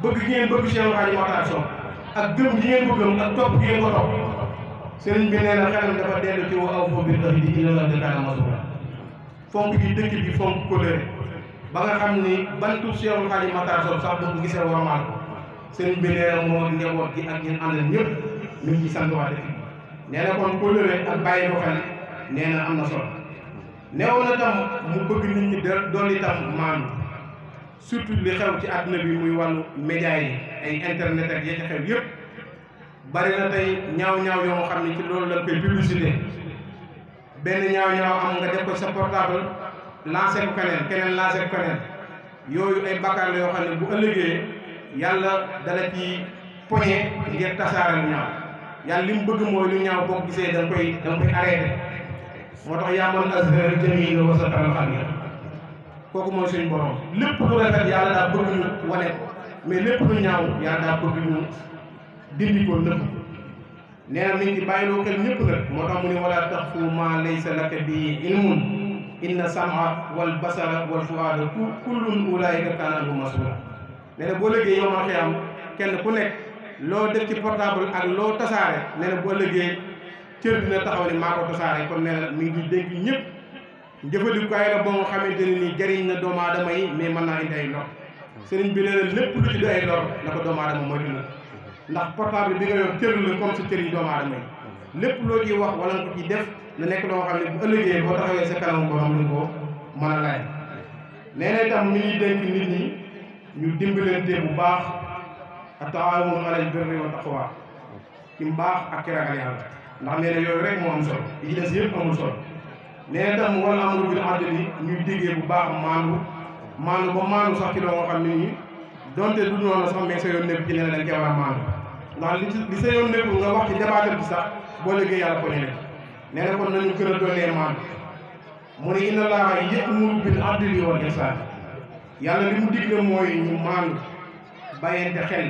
bëgg gi ngeen bëgg Cheikh Hadji Makhtar Sow ak gëm gi ngeen ko gëm ak topp gi ngeen ko topp sëriñ bi nee na xelam dafa dellu ci wa aw foofu bi di dina la dëkkaana masula fonk gi dëkk bi fonk kóllëre ba nga xam ni bantu Cheikh Hadji Makhtar Sow sax bu ko gisee warmaal ko sëriñ bi nee na moo njaboot gi ak ñun àndal ñëpp ñu ngi ci sant waa dëkk bi nee na kon kóllëre ak bàyyi ko xel nee na am na solo neew na tam mu bëgg nit ñi de dolli tam maandu surtout li xew ci àdduna bi muy wàllu média yi ay internet ak ya ca xew yëpp bari na tey ñaaw-ñaaw yoo xam ne ci loolu lañ koy publicité benn ñaaw-ñaaw am nga def ko sa portable lancé ko keneen keneen lancé ko keneen yooyu ay bakkaar la yoo xam ne bu ëllëgee yàlla dala ci poñe ngir tasaare lu ñaaw yàlla li mu bëgg mooy lu ñaaw boo ko gisee da nga koy da nga koy arrêté moo tax yaaman azhar jamil wa sataral xalil kooku mooy suñu borom lépp lu rafet yàlla daa bëgg ñu wane ko mais lépp lu ñaaw yàlla daa bëgg ñu dindi ko nëbb nee na mi ngi ci bàyyiloo xel ñëpp nag moo tax mu ne wala taxfu ma laysa laka bi ilmun inna sama wal basara wal fuada ku kullun ulaayika kaana anhu masula nee na boo léegi yow ma xiyam kenn ku nekk loo def ci portable ak loo tasaare nee na boo ëllëgee cër dina taxaw ne maa ko tasaare kon nee na mi ngi dénk ñëpp jëfandikukaay la boo nga xamante ne nii jariñ na doomu aadama yi mais mën naa indi ay lor sëriñ bi nee na lépp lu ci di ay lor na ko doomu aadama moytu na ndax portable bi nga yor cër la comme si cër yi doomu aadama yi lépp loo ciy wax wala nga ko ciy def na nekk loo xam ne bu ëllëgee boo taxawee sa kanam borom lu ko mën a laaj nee na itam mi ngi dénk nit ñi ñu dimbalante bu baax a taawun alal birri wa taqwa ci mbaax ak ci ragal yàlla ndax nee na yooyu rek moo am solo yi ci des yëpp amul solo nee na tam wala amru bil adli ñuy diggee bu baax maandu maandu ba maandu sax ci loo nga xam ne nii donte du noonu sax mais sa yoon nekk ci nee na dañ koy war a maandu ndax li ci li sa yoon nekk nga wax ci débatteur bi sax boo liggéey yàlla ko ne nee na kon nañu gën a doolee maandu mu ne inna laaha ya'muru bil adli wal ihsan yàlla li mu digle mooy ñu maandu bàyyente xel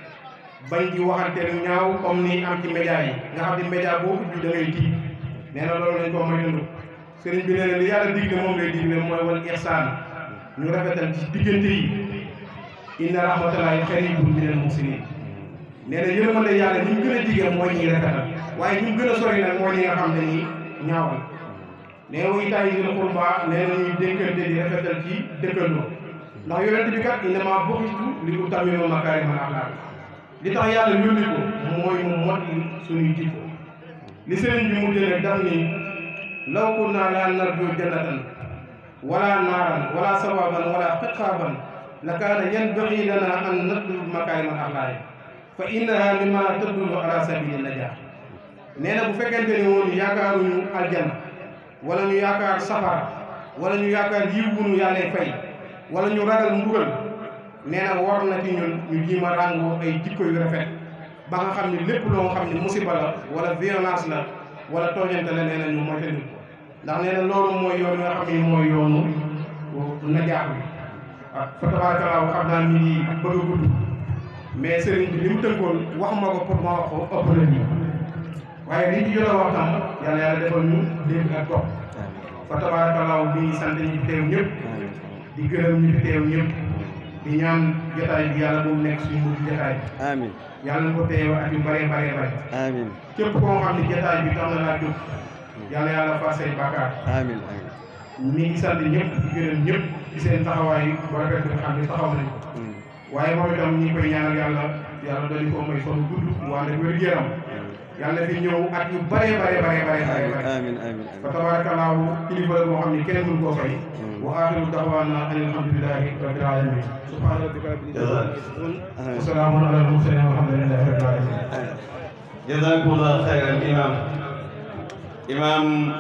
bañ di waxante lu ñaaw comme ni am ci média yi nga xam ne média boo ubbi da ngay tiit nee na loolu lañ ko moytandu sëriñ bi nee na li yàlla digle moom lay digle mooy wal ihsaan ñu rafetal ci diggante yi inna rahmatullahi qaribun minal muhsinin nee na yërmande yàlla ni mu gën a digee mooy ñuy rafetal waaye ñu gën a sori nag mooy ñi nga xam ne nii ñaawal nee na wuy tayi dil qurba nee na ñuy dénkante di rafetal ci dëkkandoo ndax yonent bi kat innama bu'istu li utammima makaarimal axlaaq li tax yàlla yónni ko mooy mu mot suñuy jikko li sëriñ bi mujjee nag daf ni law kunna laa narju jannatan wala naaran wala sawaban wala xiqaaban la kaana yanbaghi lana an natluba makaarimal axlaaq fa innaha mimma tadullu ala sabili najaa nee na bu fekkente ni woon yaakaaruñu aljanna wala ñu yaakaar safara wala ñu yaakaar yiw wunu yàlla fay wala ñu ragal mbugal nee na war na ci ñun ñu jiima ràngoo ay jikko yu rafet ba nga xam ne lépp loo nga xam ne musiba la wala violence la wala tooñante la nee na ñu moytandi ko ndax nee na loolu mooy yoon nga xam ne mooy yoonu najaax bi ah fa tabarakallah xam naa mi ngi bëgg a gudd mais sëriñ bi li mu tënkoon wax ma ko pour ma wax ko ëpp na nii waaye li ñu jot a wax tam yàlla yàlla defal ñu dégg ak topp fa tabarakallah bi ngi sant ñi fi teew ñëpp di gërëm ñi fi teew ñëpp di ñaan jotaay bi yàlla boobu nekk suñu mujj jotaay amin yàlla na ko teew at yu bare bare bare amin képp koo xam ne jotaay bi tax na laa jóg yàlla yàlla far say bàkkaar amin amin mi ngi sant ñëpp di gërëm ñëpp ci seen taxawaay bu rafet bi nga xam ne taxaw nañ ko waaye moom itam ñi koy ñaanal yàlla yàlla dañu ko may fan gudd wante wér yaram yàlla fi ñëw at yu bare bare bare bare bare bare amin amin fa tabarakallahu kilifa la boo xam ne kenn mënu koo fay wa axiru daxwaana an alhamdulilahi rabbil alamin subhaana rabbika rabbil izzati amma yasifun wa salaamun ala al mursalin walhamdulillahi rabbil alamin jazakumullah xayran imam imam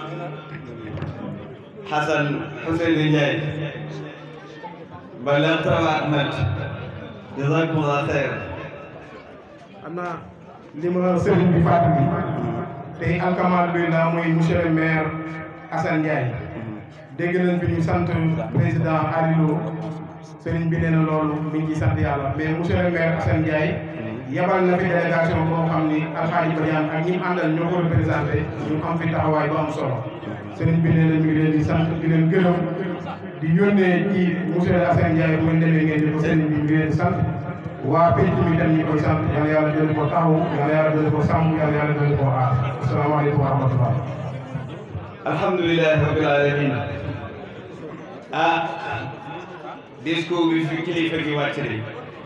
Xasan Xuseyni Ndiaye ballagta wa atmat jazakumullah xayran am na li ma sëriñ bi fàttali tey alhamdulilah muy monsieur le maire Assane Ndiaye dégg nañ fi ñu sant président Alilo sëriñ bi nee na loolu mi ngi ciy sant yàlla mais monsieur le maire Assane Ndiaye yebal na fi délégation boo xam ni alxaaji Badiane ak ñi mu àndal ñoo ko représenté ñu am fi taxawaay bu am solo sëriñ bi nee na ñu ngi leen di sant di leen gërëm di yónnee ci monsieur Assane Ndiaye bu ngeen demee ngeen di ko sëriñ bi ñu ngi leen di sant waa penc mi dem ñi koy sant yàlla yàlla dolli ko taxawu yàlla yàlla dolli ko sàmm yàlla yàlla dolli ko aar asalaamaaleykum wa rahmatullah alhamdulilahi rabbil alamin ah discours bi fi kilifa gi wàcc de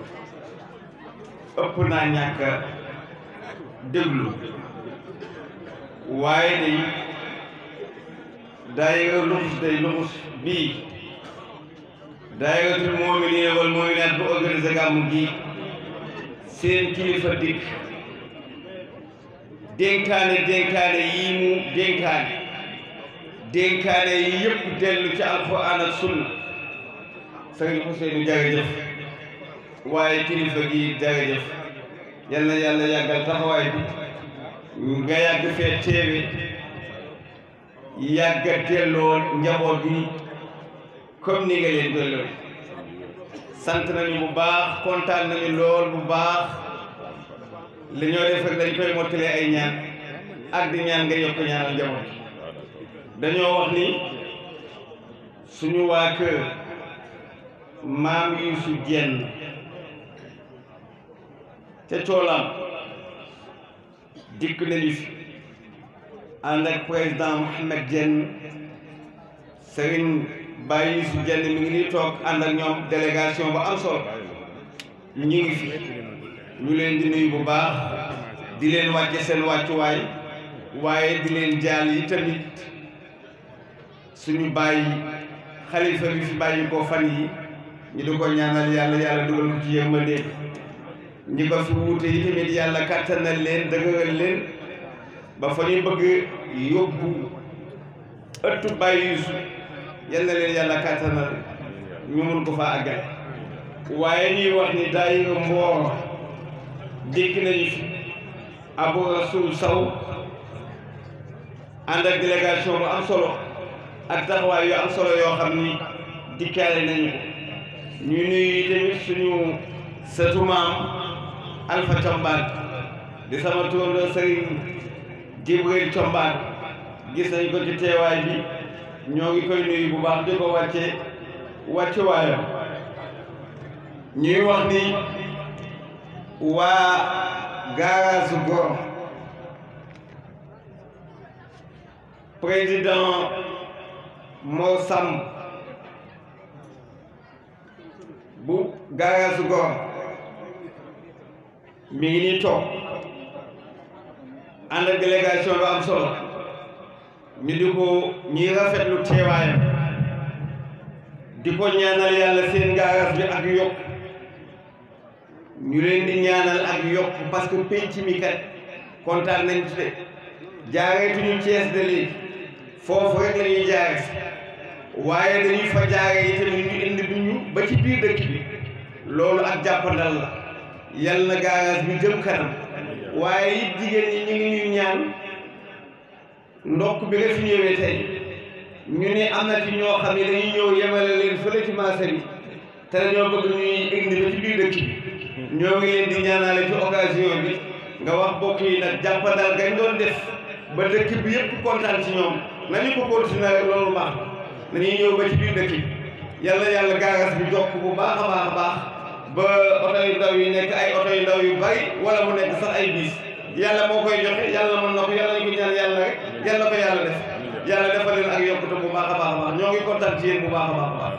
ëpp naa ñàkk a déglu waaye day daayira luxus day luxus bii daayiratul mu'miniina wal mu'minaat bu organisé gàmmu gi seen kilifa dikk dénkaane dénkaane yii mu dénkaane dénkaane yi yëpp dellu ci alxuraan ak sunna sëriñ Ousseynou jërëjëf waaye kilifa gi jërëjëf yal na yàlla yàggal taxawaay bi nga yàgg fee teewe yàgga delloo njaboot bi comme ni nga leen delloo sant nañu bu baax kontaan nañu lool bu baax li ñoo def rek dañ koy mottalee ay ñaan ak di ñaan nga yokk ñaanal njaboot dañoo wax ni suñu waa kër maam Yuusu Jenn ca coolam dikk nañu fi ànd ak président Mohamed Jenn Serigne Baye Yuusu Jenn mi ngi nii toog ànd ak ñoom délégation bu am solo ñu ngi fi ñu leen di nuyu bu baax di leen wàcce seen wàccuwaay waaye di leen jaal yi tamit suñu bàyyi xalifa bi fi bàyyi ko fan yi ñu di ko ñaanal yàlla yàlla dugal ko ci yërmande ñi ko fi wuute yi tamit yàlla kàttanal leen dëgëral leen ba fa ñu bëgg yóbbu ëttu bàyyi yuusu yal na leen yàlla kàttanal ñu mun ko fa àggal waaye ñuy wax ni daayira Mboor dikk nañu fi Abu Rasul Saw ànd ak délégation bu am solo ak taxawaay yu am solo yoo xam ni dikkaale nañu ko ñu nuyu tamit suñu sëtu maam Alpha Combaan di sama turandoo Sëriñ Jibril Combaan gis nañ ko ci teewaay bi ñoo ngi koy nuyu bu baax di ko wàcce wàcce waayam ñuy wax ni waa gaaraasu Ngor président Mor Samb bu gaaraasu Ngor mi ngi nii toog ànd ak délégation bu am solo ñu di ko ñuy rafetlu teewaayam di ko ñaanal yàlla seen gaaraas bi ak yokk ñu leen di ñaanal ak yokk parce que penc mi kat kontaan nañ ci de jaareetuñu Cees de léegi foofu rek la ñuy jaare si waaye dañuy fa jaare yi tamit ñu indi bu ñu ba ci biir dëkk bi loolu ak jàppandal la yal na gaaraas bi jëm kanam waaye it jigéen ñi ñu ngi ñuy ñaan ndokk bi nga fi ñëwee tey ñu ne am na ci ñoo xam ne dañuy ñëw yemale leen fële ci marché bi te dañoo bëgg ñuy indi ba ci biir dëkk bi ñoo ngi leen di ñaanale ci occasion bi nga wax bokk yi nag jàppandal gañ doon def ba dëkk bi yëpp kontaan ci ñoom nañu ko continuer rek loolu baax nañuy ñëw ba ci biir dëkk bi yàlla yàlla gaagas bi jokk bu baax a baax a baax ba oto yu ndaw yi nekk ay oto yu ndaw yu bari wala mu nekk sax ay biis yàlla moo koy joxe yàlla mën na ko yàlla ñu ko ñaan yàlla rek yàlla ko yàlla def yàlla defal leen ak yokkute bu baax a baax a baax ñoo ngi kontaan ci yéen bu baax a baax a baax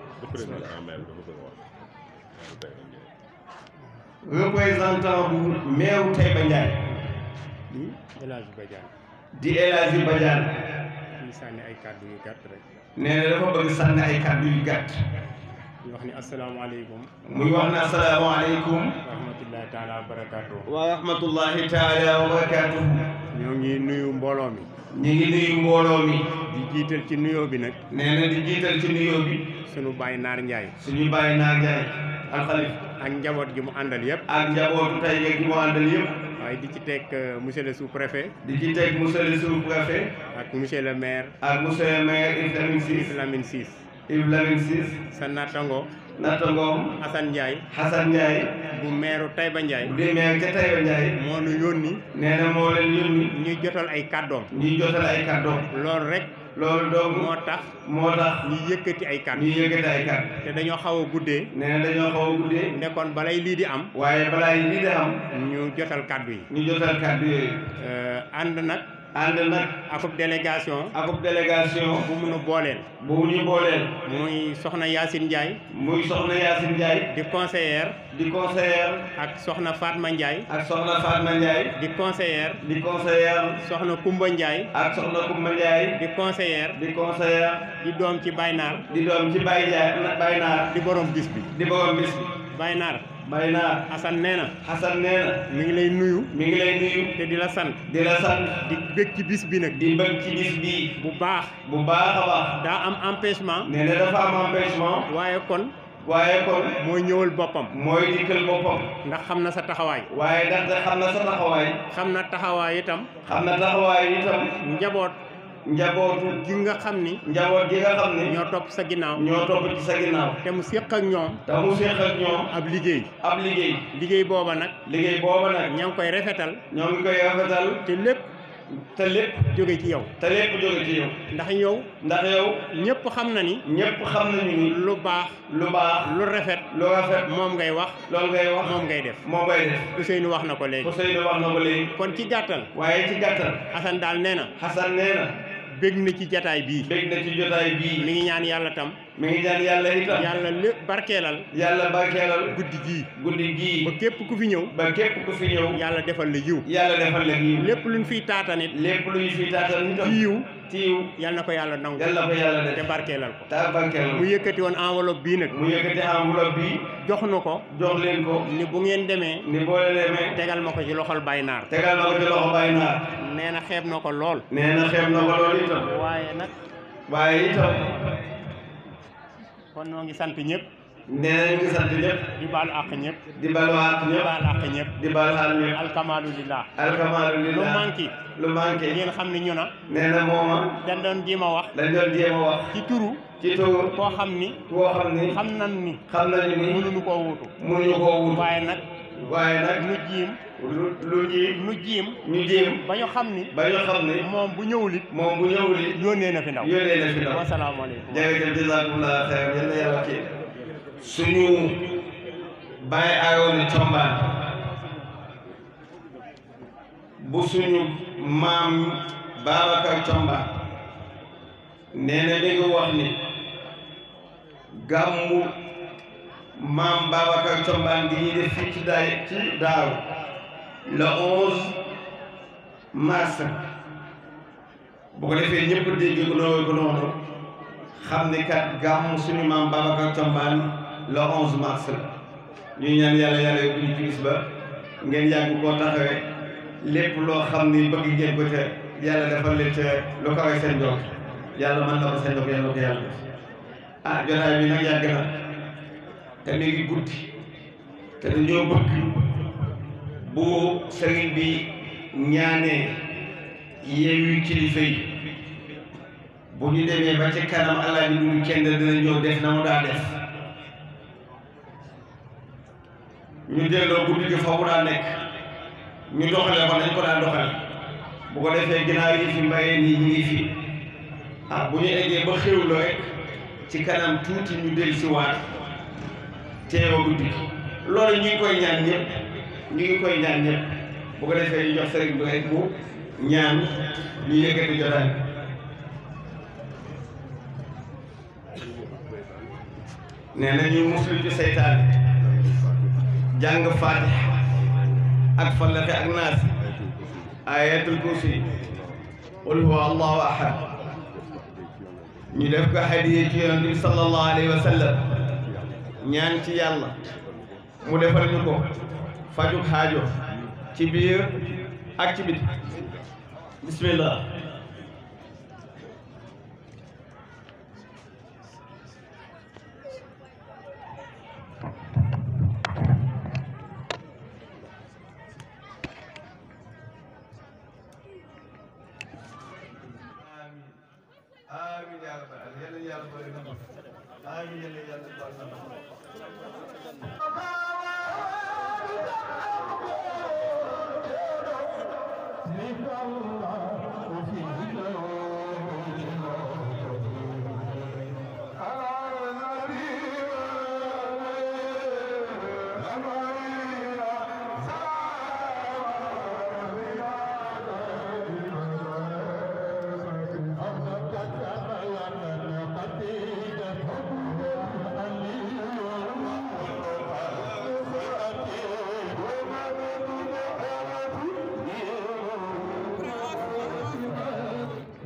représentant bu meeru Taïba Ndiaye El Hadj Badiane di El Hadji Badiane di sànni ay kàddu yu gàtt rek nee na dafa bëgg sànni ay kàddu yu gàtt ñu wax ni asalaamaaleykum muy wax na asalaamaaleykum wa rahmatullahi taala wa barakaatu wa rahmatullahi taala wa barakatuhu ñoo ngi nuyu mbooloo mi ñu ngi nuyu mbooloo mi di jiital ci nuyoo bi nag nee na di jiital ci nuyoo bi sunu baay Naar Njaay suñu bàyyi naa Njaay alxalif ak njaboot gi mu àndal yëpp ak njabootu Taïba gi mu àndal yëpp waaye di ci teg euh, monsieur le sous-préfet di ci teg monsieur le sous-préfet ak monsieur le maire ak monsieur le maire Yves Lamine Ciss Lamine Ciss Yves Lamine Ciss sa nattango natta ngoom Assane Ndiaye Hassan Ndiaye bu maire Taïba Ndiaye bu di maire ca Taïba Ndiaye moo nu yónni nee na moo leen yónni ñuy jotal ay kàddoom ñuy jotal ay kàddoom loolu rek loolu dong moo tax moo tax ñu yëkkati ay kàddu ñu yëkkati ay kàddu te dañoo xaw a guddee nee na dañoo xaw a guddee nekkoon balay lii di am waaye balaa yi lii di am ñu jotal kàddu yi ñu jotal kàddu yooyu Euh, ànd nag ànd nag akub délégation akub délégation bu munu booleel bu ñu booleel muy soxna Yacine Ndiaye muy soxna Yacine Ndiaye di conseillère di conseillère ak soxna Fatma Ndiaye ak soxna Fatma Ndiaye di conseillère di conseillère soxna Kumba Ndiaye ak soxna Koumba Ndiaye di conseillère di conseillère di doom ci Baynar di doom ci Baye Ndiaye Baye Naar di borom bis bi di borom bis bi Baynar Baye Naar Assane nee na Xasan nee na mi ngi lay nuyu mi ngi lay nuyu te di la sant di la sant di bëgg ci bis bi nag di bëgg ci bis bii bu baax bu baax a baax daa am empêchement nee na dafa am empêchement waaye kon waaye kon mooy ñëwal boppam mooy dikkal boppam ndax xam na sa taxawaay waaye ndaxte xam na sa taxawaay xam na taxawaay itam xam na taxawaay itam njaboot njabootu gi nga xam ni njaboot gi nga xam ne ñoo topp sa ginnaaw ñoo topp ci sa ginnaaw te mu séq ak ñoom te mu séq ak ñoom ab liggéey ab liggéey liggéey booba nag liggéey booba nag ña ngi koy rafetal ñoo ngi koy rafetal te lépp te lépp jóge ci yow te lépp jóge ci yow ndax yow ndax yow ñëpp xam na ni ñépp xam nañu ni lu baax lu baax lu rafet lu rafet moom ngay wax loolu ngay wax moom ngay def moo koy def Ousseynou wax na ko léegi Ousseynou wax na ko léegi kon ci gàttal waaye ci gàttal Assane daal nee na Xasan nee na bég na ci jataay bii bég na ci jotaay bii mi ngi ñaan yàlla tam mi ngi ñaan yàlla itam yàlla lépp barkeelal yàlla barkeelal guddi gii guddi gii ba képp ku fi ñëw ba képp ku fi ñëw yàlla defal la yiw yàlla defal leen yiw lépp luñ fiy taatanit lépp lu ñu fi taatal itam ci yiw ci yiw yàlla na ko yàlla nangu yàlla ko yàlla te def barkeelal ko ta barkeelal mu yëkkati woon enveloppe bii nag mu yëkkati enveloppe bi jox nu ko jox leen ko ni bu ngeen demee ni boole demee tegal ma ko ci loxol Baye Naar tegal na ko ci loxo Baye Naar nee na xeeb na ko lool nee na xeeb na ko loolu itam waaye nag waaye itam kon noo ngi sant ñëpp nee na ñu ngi sant ñëpp di baalu àq ñëpp di balwaat di ñëpp baal àq ñëpp di balwaat ñëpp alkamaalu lillah alkamaalu lu lillah manqué lu manqué ngeen xam ni ñu na nee na mooma dañ doon jéem a wax dañ doon jéem a wax ci turu ci tur koo xam ni koo xam ni xam nan ni xam nañu ni mënuñu koo wutu mënuñu koo wut waaye nag waaye nag nu jiim lu lu ji nu jiim ñu jéem ba ñu xam ni ba ñu xam ni moom bu ñëwul it moom bu ñëwul it yónnee na fi ndaw yónnee na fi ndaw wasalaamaaleykum jërëjëf jazakumullah xeyr yal na yàlla kii suñu bàyyi aaroon ni combaan bu suñu maam Babacar Combaan nee na li nga wax ni gàmmu maam Babacar Combaan gi ñuy def fii ci daay ci daaw le 11 mars bu ko defee ñëpp dégg ko noonu ko noonu xam ni kat gàmmu suñu maam Babacar Combaan le 11 mars la ñuy ñaan yàlla yàlla yóbbu ñu ci bis ba ngeen yàgg koo taxawee lépp loo xam ni bëgg ngeen ko ca yàlla defal leen ca lu kawe seen jot yàlla mën na ko seen jot yàlla ko yàlla def ah jotaay bi nag yàgg na te mi ngi guddi te dañoo bëgg bu sëriñ bi ñaanee yeewi kilifa yi bu ñu demee ba ci kanam alaaji du kenn dina ñëw def na mu daa def ñu delloo guddi gi fa mu daa nekk ñu doxale ko nañ ko daa doxale bu ko defee ginnaaw yi fi mbayee nii ñu ngi fi ah bu ñu eggee ba xéwloo rek ci kanam tuuti ñu del si waat teewa guddi gi loolu ñu ngi koy ñaan ñëpp ñu ngi koy ñaan ñëpp bu ko defee ñu jox sëriñ bi rek mu ñaan ñu yëkkati jotaay nee na ñu muslu ci seytaane jàng faatiha ak fallaqe ak naas ayatul kursi qul huwa allahu ahad ñu def ko hadiye ci yonent bi sallallahu alayhi wa sallam ñaan ci yàlla mu defal ñu ko fajuk xaajo ci biir ak ci biti bismillah amiin yaa rabbal aalamiin yàlla boole na ko amiin yàlla yàlla boole na ko الله في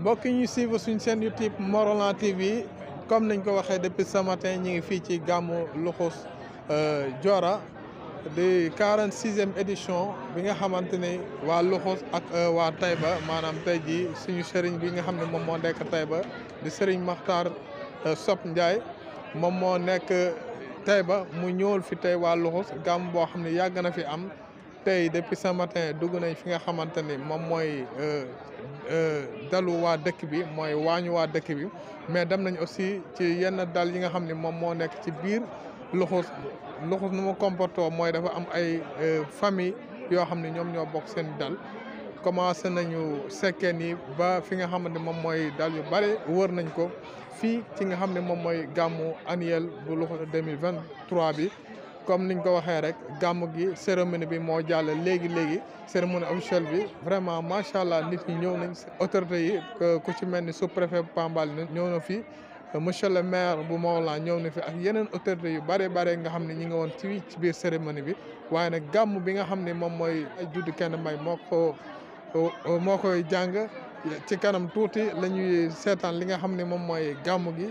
mbokk yi ñu suivre suñ seen YouTube Morolan TV comme nañ ko waxee depuis ce matin ñu ngi fii ci gàmmu Luxus Diora di 46e édition bi nga xamante ni waa Luxus ak waa Taïba maanaam tey jii suñu sëriñ bi nga xam ne moom moo nekk Taïba di sëriñ Makhtar Sop Ndiaye moom moo nekk Taïba mu ñëwul fi tey waa Luxus gàmm boo xam ne yàgg na fi am tey depuis ce matin dugg nañ fi nga xamante ni moom mooy dalu waa dëkk bi mooy waañu waa dëkk bi mais dem nañ aussi ci yenn dal yi nga xam ne moom moo nekk ci biir Luxus Luxus nu mu comportoo mooy dafa am ay famille yoo xam ne ñoom ñoo bokk seen dal commencé nañu sekkeen yi ba fi nga xamante moom mooy dal yu bare wër nañ ko fii ci nga xam ne moom mooy gàmmu annuel bu Luxus 2023 bi comme niñ ko waxee rek gàmm gi cérémonie bi moo jàll léegi léegi cérémonie officielle bi vraiment macha allah nit ñi ñëw nañ autorités yi ku ci mel ni sous préfet Pambal ñëw na fi monsieur le maire bu Morolan ñëw na fi ak yeneen autorités yu bare bare nga xam ne ñi nga woon ci ci biir cérémonie bi waaye nag gàmm bi nga xam ne moom mooy judd kenn may moo ko moo koy jàng ci kanam tuuti la ñuy seetaan li nga xam ne moom mooy gàmm gi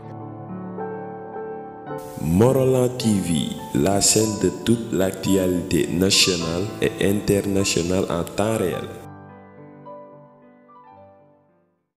Morolan TV, la chaîne de toute l'actualité nationale et internationale en temps réel.